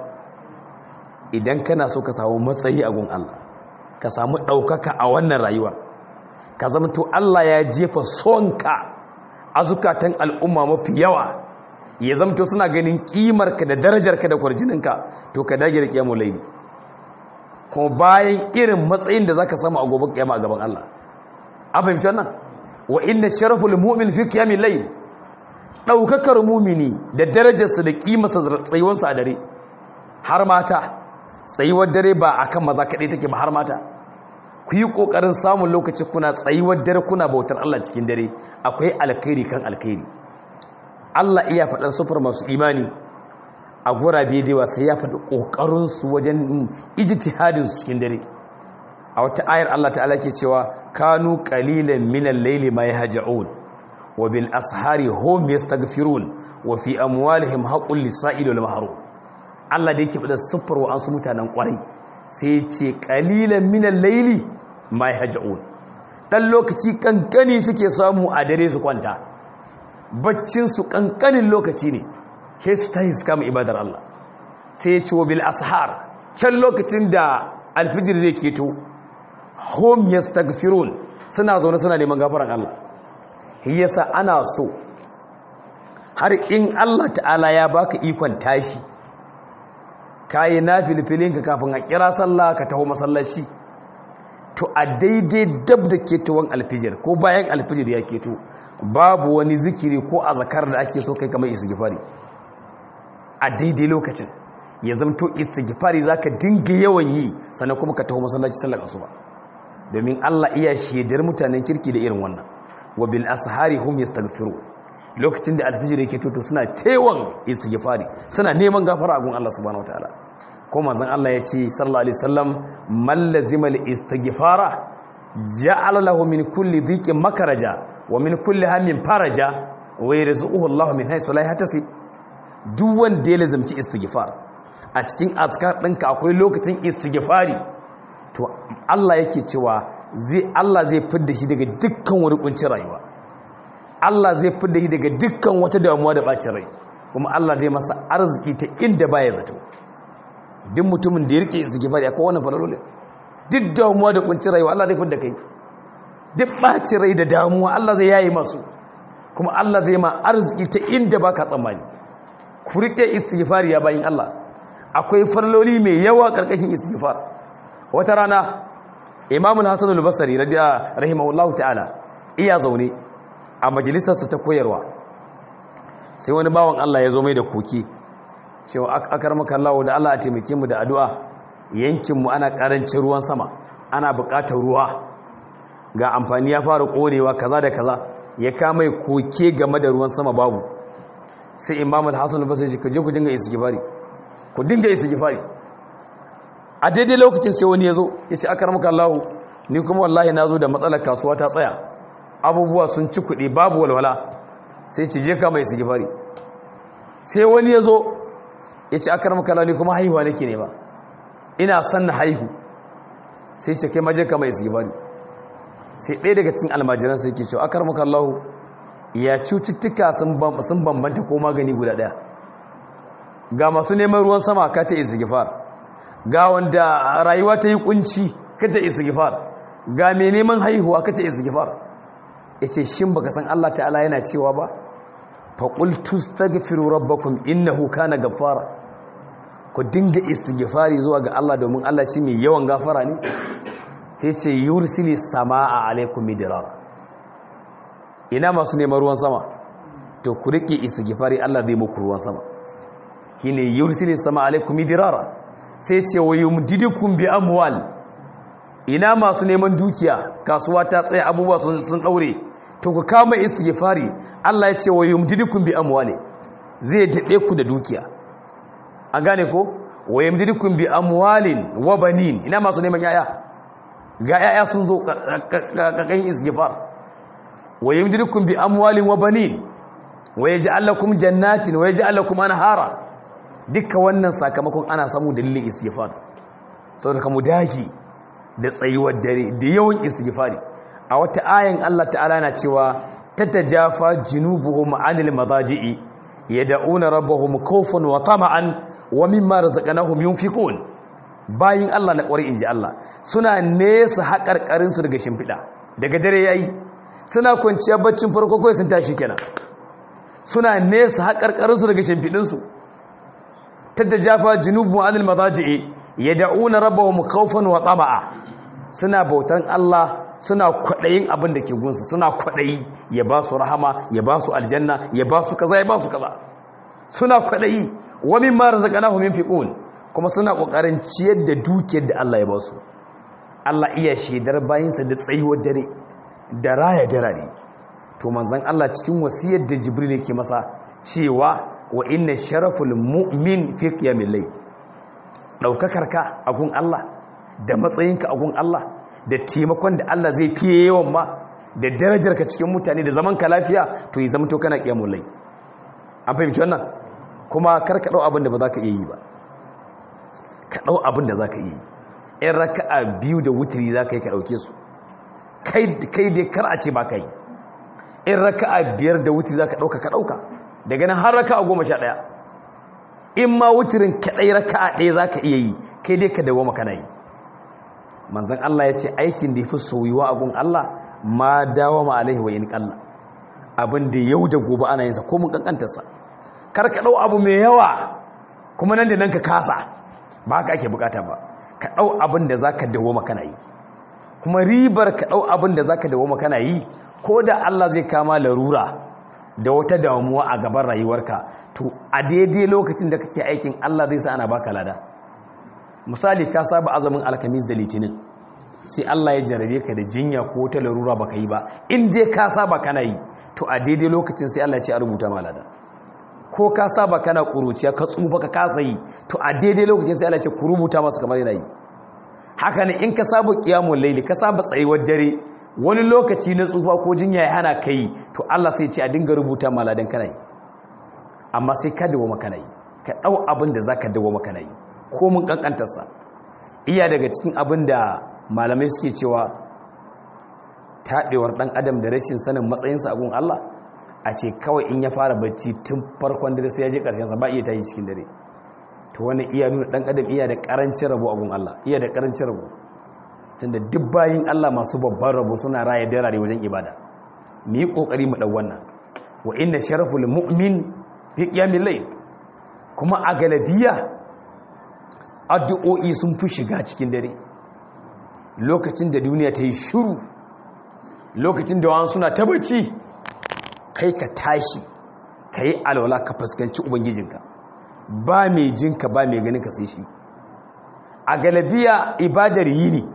idan kana so ka samu matsayi a gun Allah ka samu ɗaukaka a wannan rayuwar ka zamto Allah ya jefa sonka a zukatan al'umma mafi yawa ya zamto suna ganin ƙimarka da darajarka da kwarjininka to ka dage da ƙiyamun laili kuma bayan irin matsayin da za ka samu a gobe ƙiyama a gaban Allah a fahimci wannan wa inda sharaful mu'min fi ƙiyamin laili ɗaukakar mumini da darajarsa da ƙimarsa tsayuwarsa a dare har mata tsayuwar dare ba a kan maza kaɗai take ba har mata ku yi ƙoƙarin samun lokaci kuna tsayuwar dare kuna bautar Allah cikin dare akwai alkhairi kan alkhairi Allah iya faɗar sufar masu imani a gurabe da yawa sai ya faɗi ƙoƙarinsu wajen ijtihadin su cikin dare a wata ayar Allah ta'ala ke cewa kanu qalilan minal layli ma yahja'un wa bil ashari hum yastaghfirun wa fi amwalihim haqqul lis-sa'il wal mahrum Allah da yake faɗa siffar wa an su mutanen ƙwarai sai ce ƙalilan minan laili mai hajja'un ɗan lokaci ƙanƙani suke samu a dare su kwanta baccinsu ƙanƙanin lokaci ne sai su ta su kama ibadar Allah sai ya ce wa bil ashar can lokacin da alfijir zai keto home yastaghfirun suna zaune suna neman gafaran Allah yasa ana so har in Allah ta'ala ya baka ikon tashi kayi na filfilinka kafin a kira sallah ka taho masallaci to a daidai dab da ketowar alfijir ko bayan alfijir ya keto babu wani zikiri ko a zakar da ake so kai kamar istighfari a daidai lokacin ya zamto istighfari zaka dinga yawan yi sannan kuma ka taho masallaci sallar asuba domin Allah iya shedar mutanen kirki da irin wannan wa bil ashari hum yastaghfiru lokacin da alfijir yake toto suna tewan istighfari suna neman gafara a gun Allah subhanahu wataala ko manzon Allah ya ce sallallahu alaihi wasallam man lazima al istighfara ja'ala lahu min kulli dhiqin makaraja wa min kulli hammin faraja wa yarzuquhu Allah min haythu la yahtasib duk wanda ya lazimci istighfar a cikin azkar ɗinka akwai lokacin istighfari to Allah yake cewa zai Allah zai fidda shi daga dukkan wani kuncin rayuwa Allah zai fidda shi daga dukkan wata damuwa da bacin rai kuma Allah zai masa arziki ta inda baya zato duk mutumin da ya rike istighfari akwai wannan falalole duk damuwa da kuncin rayuwa Allah zai fidda kai duk bacin rai da damuwa Allah zai yayi masu kuma Allah zai ma arziki ta inda baka tsammani ku rike istighfari ya bayin Allah akwai farloli mai yawa karkashin istighfar wata rana imamul hasan al-basri rahimahullahu ta'ala iya zaune a majalisarsa ta koyarwa sai wani bawan Allah ya zo mai da koki cewa akar maka Allah da Allah a taimake mu da addu'a yankin mu ana karancin ruwan sama ana buƙatar ruwa ga amfani ya fara korewa kaza da kaza ya kama koke game da ruwan sama babu sai imamul hasan al-basri ya ce ku je ku dinga istighfari ku dinga istighfari a daidai lokacin sai wani ya zo ya ce aka ramuka Allah ni kuma wallahi na zo da matsalar kasuwa ta tsaya abubuwa sun ci kuɗi babu walwala sai ce je kama istighfari sai wani ya zo ya ce aka ramuka Allah ni kuma haihuwa nake ne ba ina son na haihu sai ce kai maje kama istighfari sai ɗaya daga cikin almajiran sai ke cewa aka ramuka Allah ya cututtuka sun bambanta ko magani guda ɗaya ga masu neman ruwan sama ka ce istighfar ga wanda rayuwa ta yi kunci ka ce istighfar ga mai neman haihuwa ka ce istighfar yace shin baka san Allah ta'ala yana cewa ba fa qul tastaghfiru rabbakum innahu kana ghaffara ku dinga istighfari zuwa ga Allah domin Allah shi mai yawan gafara ne sai ce yursili samaa alaikum midrar ina masu neman ruwan sama to ku rike istighfari Allah zai muku ruwan sama shine yursili sama alaikum midrara sai ce wa yumdidukum bi amwal ina masu neman dukiya kasuwa ta tsaya abubuwa sun sun daure to ku kama istighfari Allah ya ce wa yumdidukum bi amwali zai dade ku da dukiya an gane ko wa yumdidukum bi amwalin wa banin ina masu neman yaya ga yaya sun zo kakan istighfar wa yumdidukum bi amwalin wa banin wa yaj'al lakum jannatin wa yaj'al lakum anhara duka wannan sakamakon ana samu dalilin istighfar saboda kamu daki da tsayuwar dare da yawan istighfari a wata ayan Allah ta'ala na cewa tatajafa junubuhum anil madaji'i yad'una rabbahum khawfan wa tama'an wa mimma razaqnahum yunfiqun bayin Allah na kwari inji Allah suna nesa haƙarƙarin su daga shimfiɗa daga dare yayi suna kwanciya baccin farko kai sun tashi kenan suna nesa haƙarƙarin su daga shimfiɗin su tatajafa junubuhum anil madaji'i yad'una rabbahum khawfan wa tama'a suna bautan Allah suna kwaɗayin abin da ke gunsa suna kwaɗayi ya ba su rahama ya ba su aljanna ya ba su kaza ya ba su kaza suna kwaɗayi wa min ma razaqnahum yunfiqun kuma suna kokarin ciyar da dukiyar da Allah ya ba su Allah iya shedar bayinsa da tsayuwar dare da raya darare to manzon Allah cikin wasiyar da Jibril yake masa cewa wa inna sharaful mu'min fi qiyamil layl daukakar ka a gun Allah da matsayinka a gun Allah da taimakon da Allah zai fiye yawan ma da darajarka cikin mutane da zaman ka lafiya to yi zama to kana qiyamul layl an fahimci wannan kuma kar ka dau abin da ba za ka iya yi ba ka dau abin da za ka iya yi in raka'a biyu da wutiri za ka yi ka dauke su kai dai kar a ce ba ka yi in raka'a biyar da wutiri za ka dauka ka dauka daga nan har raka'a goma sha ɗaya in ma wutirin kaɗai raka'a ɗaya za ka iya yi kai dai ka dawo makana yi manzan Allah ya ce aikin da ya fi soyuwa a gun Allah ma dawo ma alaihi wa yin ƙalla abin da yau da gobe ana yinsa ko mun ƙanƙantarsa kar ka ɗau abu mai yawa kuma nan da nan ka kasa ba haka ake bukata ba ka ɗau abin da za ka dawo makana yi kuma ribar ka ɗau abin da za ka dawo makana yi ko da Allah zai kama larura da wata damuwa a gaban rayuwarka to a daidai lokacin da kake aikin Allah zai sa ana baka lada misali ka saba azumin alkamis da litinin sai Allah ya jarabe ka da jinya ko ta larura baka yi ba in dai ka saba kana yi to a daidai lokacin sai Allah ya ce a rubuta ma lada ko ka saba kana kuruciya ka tsufa ka kasa yi to a daidai lokacin sai Allah ya ce ku rubuta masu kamar yana yi haka ne in ka saba qiyamul layli ka saba tsayuwar dare wani lokaci na tsufa ko jinya ya hana kai to Allah sai ya ce a dinga rubuta ma ladan kana yi amma sai ka dawo maka yi ka dau abin da zaka dawo maka yi ko mun kankantarsa iya daga cikin abin da malamai suke cewa taɗewar ɗan adam da rashin sanin matsayinsa a gun Allah a ce kawai in ya fara bacci tun farkon dare sai ya je ƙarshensa ba iya tashi cikin dare to wani iya nuna ɗan adam iya da ƙarancin rabo a gun Allah iya da ƙarancin rabo tunda duk bayin Allah masu babban rabo suna raya darare wajen ibada mu yi ƙoƙari mu ɗau wannan wa inna sharaful mu'min fi qiyamil layl kuma a galabiya addu'o'i sun fi shiga cikin dare lokacin da duniya ta yi shuru lokacin da wani suna ta bacci kai ka tashi ka yi alwala ka fuskanci ubangijinka ba mai jinka ba mai ganin ka sai shi a galabiya ibadar yi ne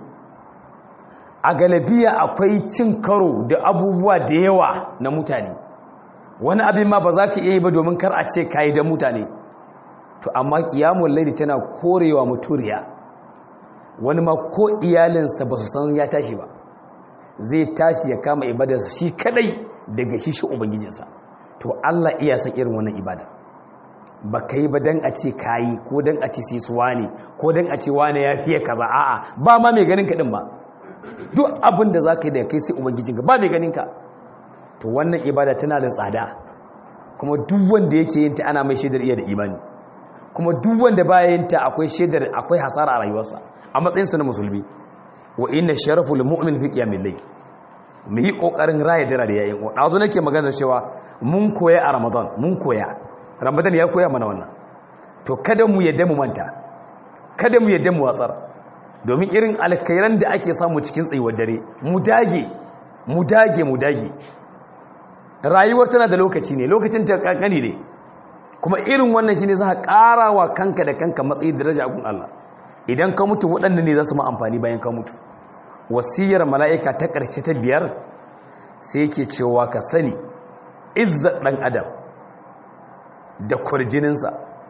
a galabiya akwai cin karo da abubuwa da yawa na mutane wani abin ma ba za ka iya yi ba domin kar a ce ka yi da mutane to amma kiyamun laili tana korewa muturiya wani ma ko iyalinsa ba su san ya tashi ba zai tashi ya kama ibadarsa shi kadai daga shi shi ubangijinsa to Allah iya san irin wannan ibada ba ka yi ba don a ce kayi ko don a ce sai su wane ko don a ce wane ya fiye kaza a'a ba ma mai ganin kaɗin ba duk abin da za ka yi da kai sai ubangijinka ba mai ganin ka to wannan ibada tana da tsada kuma duk wanda yake yin ta ana mai shaidar iya da imani kuma duk wanda baya yin ta akwai shaidar akwai hasara a rayuwarsa a matsayinsa na musulmi wa inna sharaful mu'min fi qiyamil layl mu yi kokarin raya dara da yayin dazo nake magana cewa mun koya a ramadan mun koya ramadan ya koya mana wannan to kada mu yadda mu manta kada mu yadda mu watsar domin irin alkhairan da ake samu cikin tsayuwar dare mu dage mu dage mu dage rayuwar tana da lokaci ne lokacin ta kankani ne kuma irin wannan shine za ka ƙara wa kanka da kanka matsayi daraja a gun Allah idan ka mutu waɗanda ne za su ma amfani bayan ka mutu wasiyar mala'ika ta ƙarshe ta biyar sai yake cewa ka sani izzar ɗan adam da kwarjininsa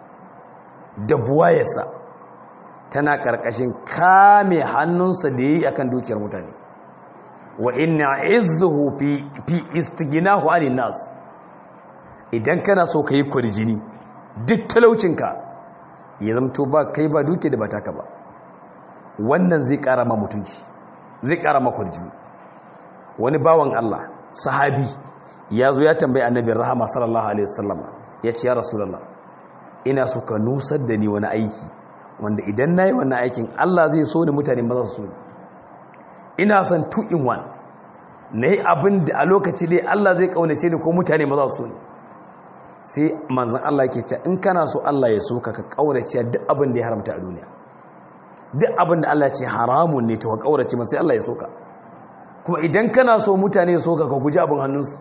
da buwayarsa tana ƙarƙashin kame hannunsa da ya yi akan dukiyar mutane wa inna izzuhu fi istiginahu anin nas idan kana so ka yi kwarjini duk talaucinka ya zamto ba kai ba duke da ba taka ba wannan zai kara ma mutunci zai kara ma kwarjini wani bawan Allah sahabi ya zo ya tambayi annabin rahama sallallahu alaihi wasallam ya ce ya rasulullah ina so ka nusar da ni wani aiki wanda idan nayi wannan aikin Allah zai so ni mutane ba za su so ni ina son two in one nayi abin da a lokaci dai Allah zai kaunace ni ko mutane ba za su so ni sai manzan Allah ke ce in kana so Allah ya so ka ka kaurace duk abin da ya haramta a duniya duk abin da Allah ce haramun ne to ka kaurace masa sai Allah ya so ka kuma idan kana so mutane so ka ka guji abin hannunsu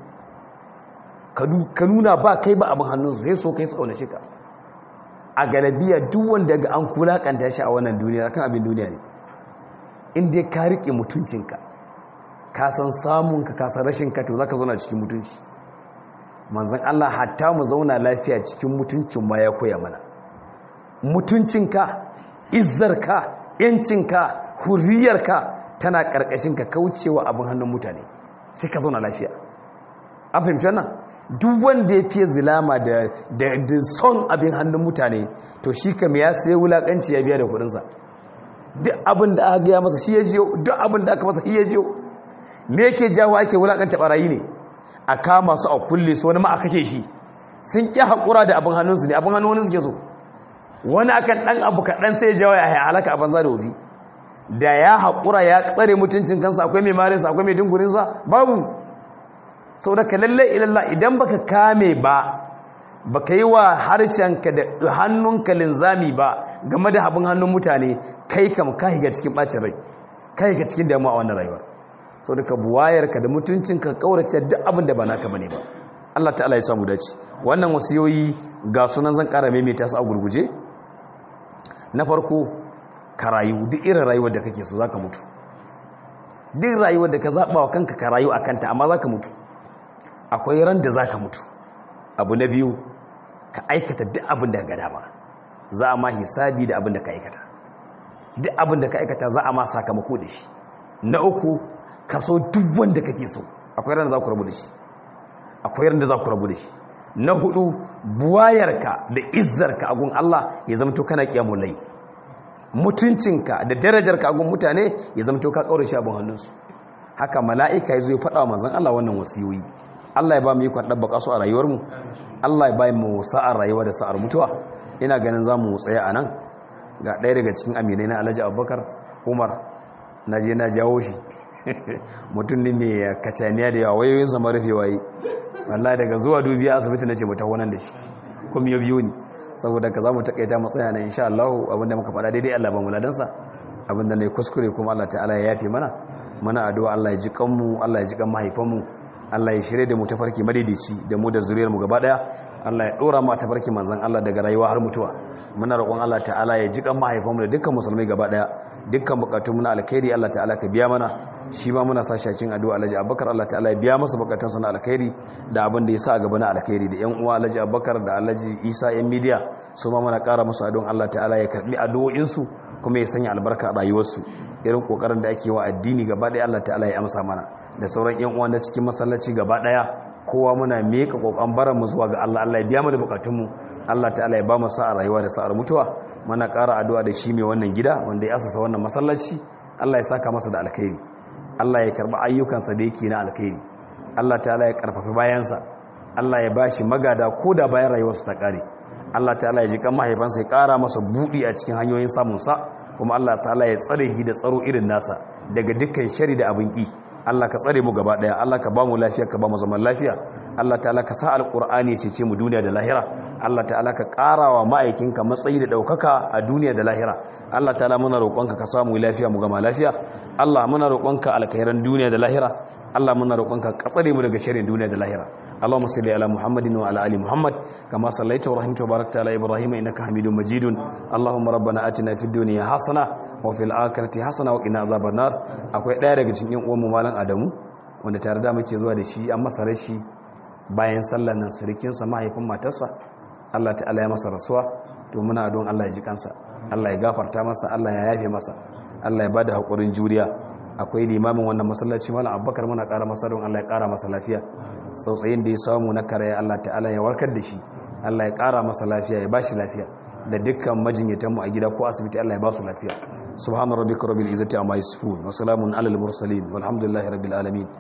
ka nuna ba kai ba abin hannunsu sai so kai su kaunace ka a galabiya duk wanda ga an kulakanta shi a wannan duniya kan abin duniya ne in dai ka rike mutuncinka ka san samunka ka san rashinka to zaka zauna cikin mutunci manzan Allah hatta mu zauna lafiya cikin mutuncin ma ya koya mana mutuncinka izzarka yancinka hurriyarka tana karkashin ka kaucewa abin hannun mutane sai ka zauna lafiya an fahimci wannan duk wanda ya fiye zilama da da son abin hannun mutane to shi kam ya sai wulakanci ya biya da kudinsa duk abin da aka gaya masa shi ya jiyo duk abin da aka masa shi ya jiyo me yake jawo ake wulakanta barayi ne a kama su a kulle su wani ma a kashe shi sun ƙi haƙura da abin hannunsu ne abin hannun suke so wani akan ɗan abu kaɗan sai jawo ya halaka a banza da wobi da ya haƙura ya tsare mutuncin kansa akwai mai marinsa akwai mai dungurinsa babu sau da ka lalle ilalla idan baka kame ba baka yi wa harshenka da hannunka linzami ba game da abin hannun mutane kai kam ka higa cikin bacin rai ka higa cikin damuwa a wannan rayuwar sau da ka buwayarka da mutuncinka kaurace duk abin da ba naka bane ba Allah ta'ala ya samu dace wannan wasiyoyi ga sunan zan ƙara maimaita su a gurguje na farko ka rayu duk irin rayuwar da kake so zaka mutu duk rayuwar da ka zaɓa wa kanka ka rayu a kanta amma zaka mutu akwai ran da zaka mutu abu na biyu ka aikata duk abin da ga dama za a ma hisabi da abin da ka aikata duk abin da ka aikata za a ma sakamako da shi na uku ka so duk wanda kake so akwai ran da za ku rabu da shi akwai ran da za ku rabu da shi na hudu buwayarka da izzarka a gun Allah ya zama to kana kiyamul layl mutuncinka da darajarka a gun mutane ya zama to ka kaure shi abin hannunsu haka mala'ika ya zo ya faɗa wa manzon Allah wannan wasiyoyi Allah ya ba mu yi kwan ɗabbaka su a rayuwarmu Allah ya ba mu sa'ar rayuwa da sa'ar mutuwa ina ganin za mu tsaya a nan ga ɗaya daga cikin aminai na alhaji abubakar umar na je na jawo shi mutum ne mai kacaniya da yawa wayoyin sama rufe waye wallahi daga zuwa dubiya asibiti na ce mu taho nan da shi kuma ya biyo ni saboda ka za mu takaita mu tsaya na insha Allah abinda muka faɗa daidai Allah ba mu ladansa abinda ne kuskure kuma Allah ta'ala ya yafe mana mana addu'a Allah ya ji kanmu Allah ya ji kan mahaifanmu Allah ya shirye da mu tafarki madaidaici da mu da zuriyar mu gaba daya Allah ya dora mu tafarki manzon Allah daga rayuwa har mutuwa muna roƙon Allah ta'ala ya ji kan mahaifanmu da dukkan musulmai gaba daya dukkan bukatun mu na alkhairi Allah ta'ala ka biya mana shi ma muna sa shakin addu'a Alhaji Abubakar Allah ta'ala ya biya masa bukatun sa na alkhairi da abin da ya sa a gaba na alkhairi da yan uwa Alhaji Abubakar da Alhaji Isa yan media su ma muna ƙara musu addu'an Allah ta'ala ya karbi addu'o'in su kuma ya sanya albarka a rayuwarsu irin kokarin da ake wa addini gaba daya Allah ta'ala ya amsa mana da sauran yan uwa na cikin masallaci gaba daya kowa muna meka kokon baran mu zuwa ga Allah Allah ya biya mu da bukatun mu Allah ta'ala ya ba mu sa'a rayuwa da sa'ar mutuwa muna ƙara addu'a da shi mai wannan gida wanda ya asasa wannan masallaci Allah ya saka masa da alkhairi Allah ya karba ayyukansa da yake na alkhairi Allah ta'ala ya karfafi bayansa Allah ya bashi magada ko da bayan rayuwarsa ta kare Allah ta'ala ya ji kan mahaifansa ya ƙara masa buɗi a cikin hanyoyin samun sa kuma Allah ta'ala ya tsare shi da tsaro irin nasa daga dukkan shari da abin ki Allah ka tsare mu gaba daya Allah ka ba mu lafiya ka ba mu zaman lafiya Allah ta'ala ka sa alqur'ani ya cece mu duniya da lahira Allah ta'ala ka karawa ma'aikinka matsayi da daukaka a duniya da lahira Allah ta'ala muna roƙonka ka samu lafiya mu gama lafiya Allah muna roƙonka alkhairan duniya da lahira Allah muna roƙonka ka tsare mu daga sharrin duniya da lahira اللهم صل على محمد وعلى ال محمد كما صليت ورحمت وباركت على ابراهيم انك حميد مجيد اللهم ربنا اتنا في الدنيا حسنه وفي الاخره حسنه وقنا عذاب النار akwai daya daga cikin uwan mu malam Adamu wanda tare da muke zuwa da shi an masa rashi bayan sallar nan sirikin sa mahaifin matarsa Allah ta'ala ya masa rasuwa to muna don Allah ya ji kansa Allah ya gafarta masa Allah ya yafe masa Allah ya bada hakurin juriya akwai limamin wannan masallaci malam Abubakar muna ƙara masa don Allah ya ƙara masa lafiya tsautsayin da ya samu na karaya Allah ta'ala ya warkar da shi Allah ya ƙara masa lafiya ya bashi lafiya da dukkan majinyatanmu a gida ko asibiti Allah ya ba su lafiya subhana rabbika rabbil izzati amma yasifun wa salamun alal mursalin walhamdulillahi rabbil alamin